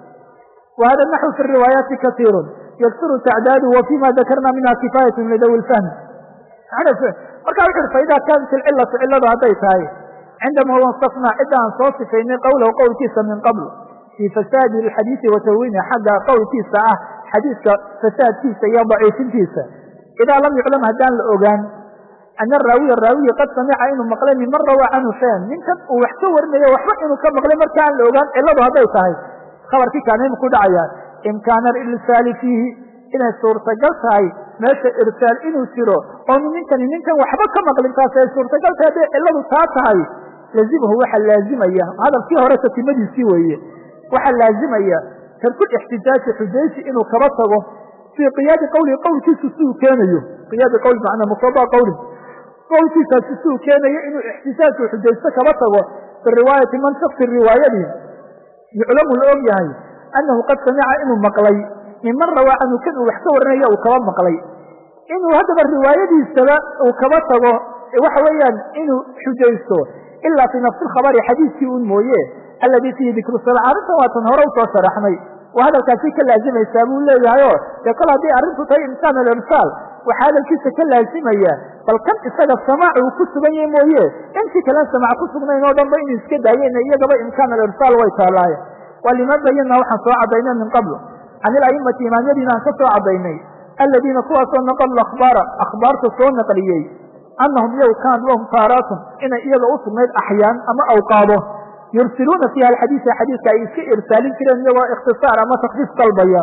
S2: wa hada naxwu fi riwaayaati kasiiru yaksiru tacdaadu wa fima dakarna minha kifaayatu lidawi lfahmi marka wuxu ui faida kaanat ilcilatu ciladu hadday tahay cindama wasafnaa cidda aan soo sifaynay qowlahu qowlkiisa min qabl fii fasaadi alxadiidi wa tahwiini xagga qowlkiisa ah xadiidka fasaadkiisa iyo daciifintiisa idaa lam yuclam haddaan la ogaan ana raawiya raawiyi qad samica inuu maqlay minman rawaa canhu shayan ninkan uu wax ka warinayo waxba inuu ka maqlay marka aan la ogaan ciladu hadday tahay khabarkii kaanaymu ku dhacaya imkaana irsaali fiihi inay suurtagal tahay meesha irsaal inuu jiro oo ninkani ninkan waxba ka maqlin taas ay suurtagal tahay hadday ciladu taa tahay lazimahu waxaa laazimaya hadalkii hore tatimadiisii weeye waxaa laazimaya tarku ixtijaaji xujaysi inuu kaba tago fii qiyaadi qowlihi qowlkiisu si uu keenayo qiyaadi qowl macnaa muqtada qowli qowlkiisaasi si uu keenayo inuu ixtijaajku xujaysto kaba tago biriwaayati man shaksi riwaayadii yuclamu la og yahay annahu qad samica inuu maqlay minman rawaa canhu kan uu wax ka warinayo uu kaba maqlay inuu haddaba riwaayadiisaba uu kaba tago waxa weeyaan inuu xujaysto ilaa fii nafsi lkhabari xadiidkii un mooye alladii fiihi dikru sala arrintan waatan hore usoo sharaxnay waa hadalkaasi ka laazimaysaa buu leeyahayo dee kol haddii arrintu tahay imkaan alirsaal waxaa hadalkiisa ka laazimaya bal kan isaga samaac uu ku sugan yahay mooye intii kalen samaac ku sugnayn oo dhanba inuu iska daayeen iyagaba imkaan alirsaal way taallaaye waa lima bayana waxaan soo cadaynay min qabl can ilaimati imaamyadiina aan ka soo cadaynay aladiina kuwaasoo naqalu akhbaara akhbaarta soo naqliyey annahum iyagu kaanat lahum taaraatun inay iyaga u sugnayd axyaan ama awqaado yursiluuna fiiha alxadiisa xadiiska ay iska irsaalin jireen iyagoo ikhtisaar ama takfiif dalbaya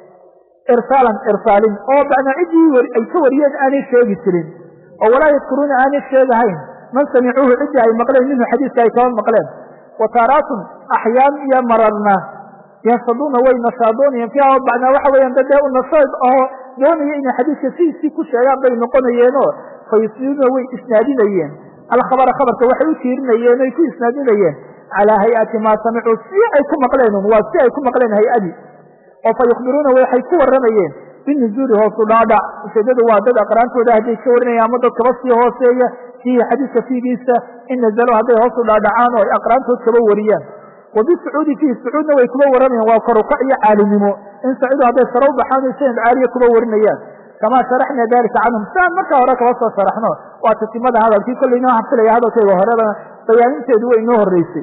S2: irsaalan irsaalin oo bacna ciddii ay ka wariyeen aanay sheegi jirin oo walaa yadkuruuna aanay sheegahayn man samicuuhu ciddii ay maqleen minhu xadiiska ay kaba maqleen wa taaraatun axyaan iyo mararna yansaduuna way nasaadoonayeen fiiha oo bacnaa waxa weeyaan dadee u nasaad oo doonaya inay xadiiska sidiisii ku sheegaan bay noqonayeenoo fayusliuuna way isnaadinayeen alkhabara khabarka waxay u tiirinayeen oy ku isnaadinayeen calaa hay-ati maa samicuu si ay ku maqleen waa si ay ku maqleen hay-adii oo fa yukhbiruuna waxay ku warramayeen binuzuuli hoosu dhaadhac ujeedadu waa dad aqraantooda hadday ka warinayaan ama dad kaba sii hooseeya fiihi xadiiska fiigiisa in nazalo hadday hoosu dhaadhacaan oo ay aqraantood kaba wariyaan wa bisucuudi fiihi sucuudna way kuba warramayaan waa korukac iyo caalinimo in saciidu hadday sare u baxaan o sanad caaliya kuba warinayaan kamaa sharaxna dalika canhum siaan markaa hore kaba soo sharaxno waa tatimada hadalkii kollay inoo xafilaya hadalkayga horedana bayaaninteedu way inoo horreysay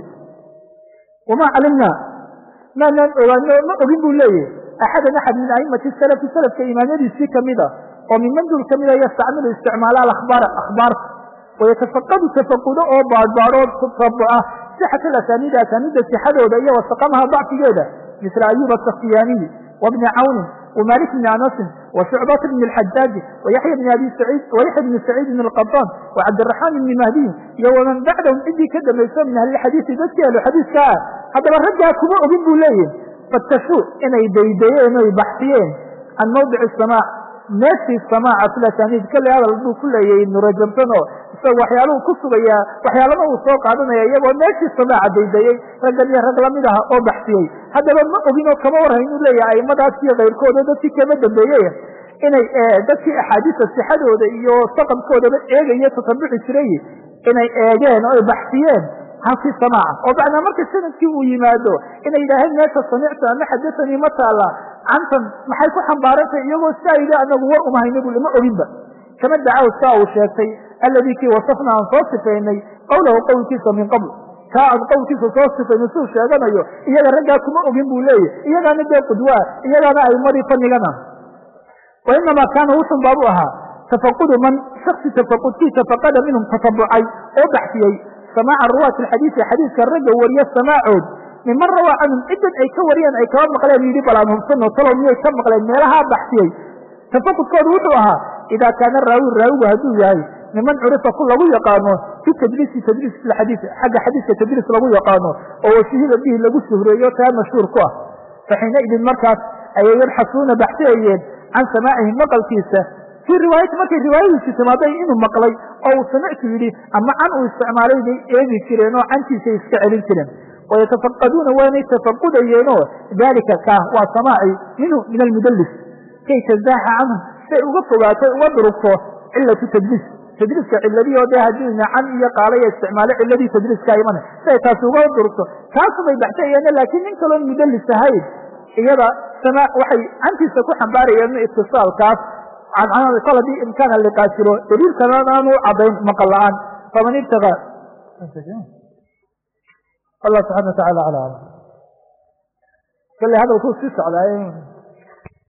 S2: wamaa calimna maanaan ogaano ma ogin buu leeyahy axadan axad min aimati salafi salafka imaamyadiisii kamida oo miman dul kamida yastacmilu isticmaala alakhbaara akhbaarta wayatafaqadu tafaqudo oo baadbaadoo tabuca sixat alasaniida asaaniidda sixadooda iyo wasaqamaha dacfigeeda misla ayuba asakhtiyaaniyi wabni cawnin ومالك بن أنس وشعبة بن الحجاج ويحيى بن أبي سعيد ويحيى بن سعيد بن القطان وعبد الرحمن بن مهدي ومن بعدهم إدي كده ما يسمى من أهل الحديث ذاتي أهل الحديث كاه هذا الرجع كما أبين ليه فالتشوء إنه يبيدين إنه يبحثين عن موضع السماع نفس السماع في الأسانيد كل هذا الضوء كله إنه رجمتنه isaga waxyaaluhu ku sugayaa waxyaalama uu soo qaadanaya iyagoo meeshii samaaca daydayey raggan iyo rag lamid aha oo baxsiyey haddaba ma ogin oo kama warhayn uu leeyahay aimadaas iyo kayrkooda dadkii kama dambeeyey inay dadkii axaadiista sixadooda iyo saqamkoodaba eegaya tatabuci jiray inay eegeen oo ay baxsiyeen halkii samaaca oo bacdaa marka sanadkii uu yimaado inay yidhaaheen meesha samictu ama xadasanii ma taala cantan maxay ku xambaarantay iyagoo siaa yidhi anagu war umahayna bu lama oginba kama dacaw saa uu sheegtay alladii kii wasafna aan soo sifaynay qowlahu qowlkiisa min qabl kaa aan qowlkiisa soo sifaynay siuu sheeganayo iyaga raggaa kuma ogin buu leeyahy iyagaana dee qudwaa iyagaana aimadii fanigana wa inamaa kaana wuxun baabu ahaa tafaqudu man shaksi tafaqudkii tafaqada minhum tatabucay oo baxsiyey samaaca ruwaati alxadiisi xadiiska ragga wariya samaacood miman rawaa canhum cidan ay ka wariyeen ay kaba maqleen yidhi bal aan hubsano talow miyay ka maqleen meelahaa baxsiyey tafaqudkoodu wuxuu ahaa idaa kaana raawi raawigu hadduu yahay miman curifa ku lagu yaqaano fi tadriisi tadriis xadiis xagga xadiiska tadriis lagu yaqaano oo washuhida bihi lagu shuhreeyo taa mashhuur ku ah faxiinaidin markaas ayay yabxasuuna baxsiyayeen can samaacihi maqalkiisa fii riwaayati markay riwaayadiisi timaaday inuu maqlay oo uu samictu yidhi ama can uu isticmaalay bay eegi jireen oo cantiisay iska celin jireen wayatafaqaduuna waanay tafaqudayeenoo dalika kaa waa samaaci minhu min almudallis kay tazaaxa canhu say uga fogaato uga durugto cilatu tadliis tadliiska ciladii oo dee haddii nacan iyo qaalaya isticmaalo ciladii tadliiska imana siay taasi uga durugto kaasubay baxsayeene laakiin nin kaloon mudallis ahayn iyada sama waxay cantiisa ku xambaarayeen itisaalkaas cancanada kol haddii imkaana liqaasiro daliilkana aanu cadayn maqal la-aan faman ibtaga allah subxana wa tacala ala alam kale hadalkuu sii socdaay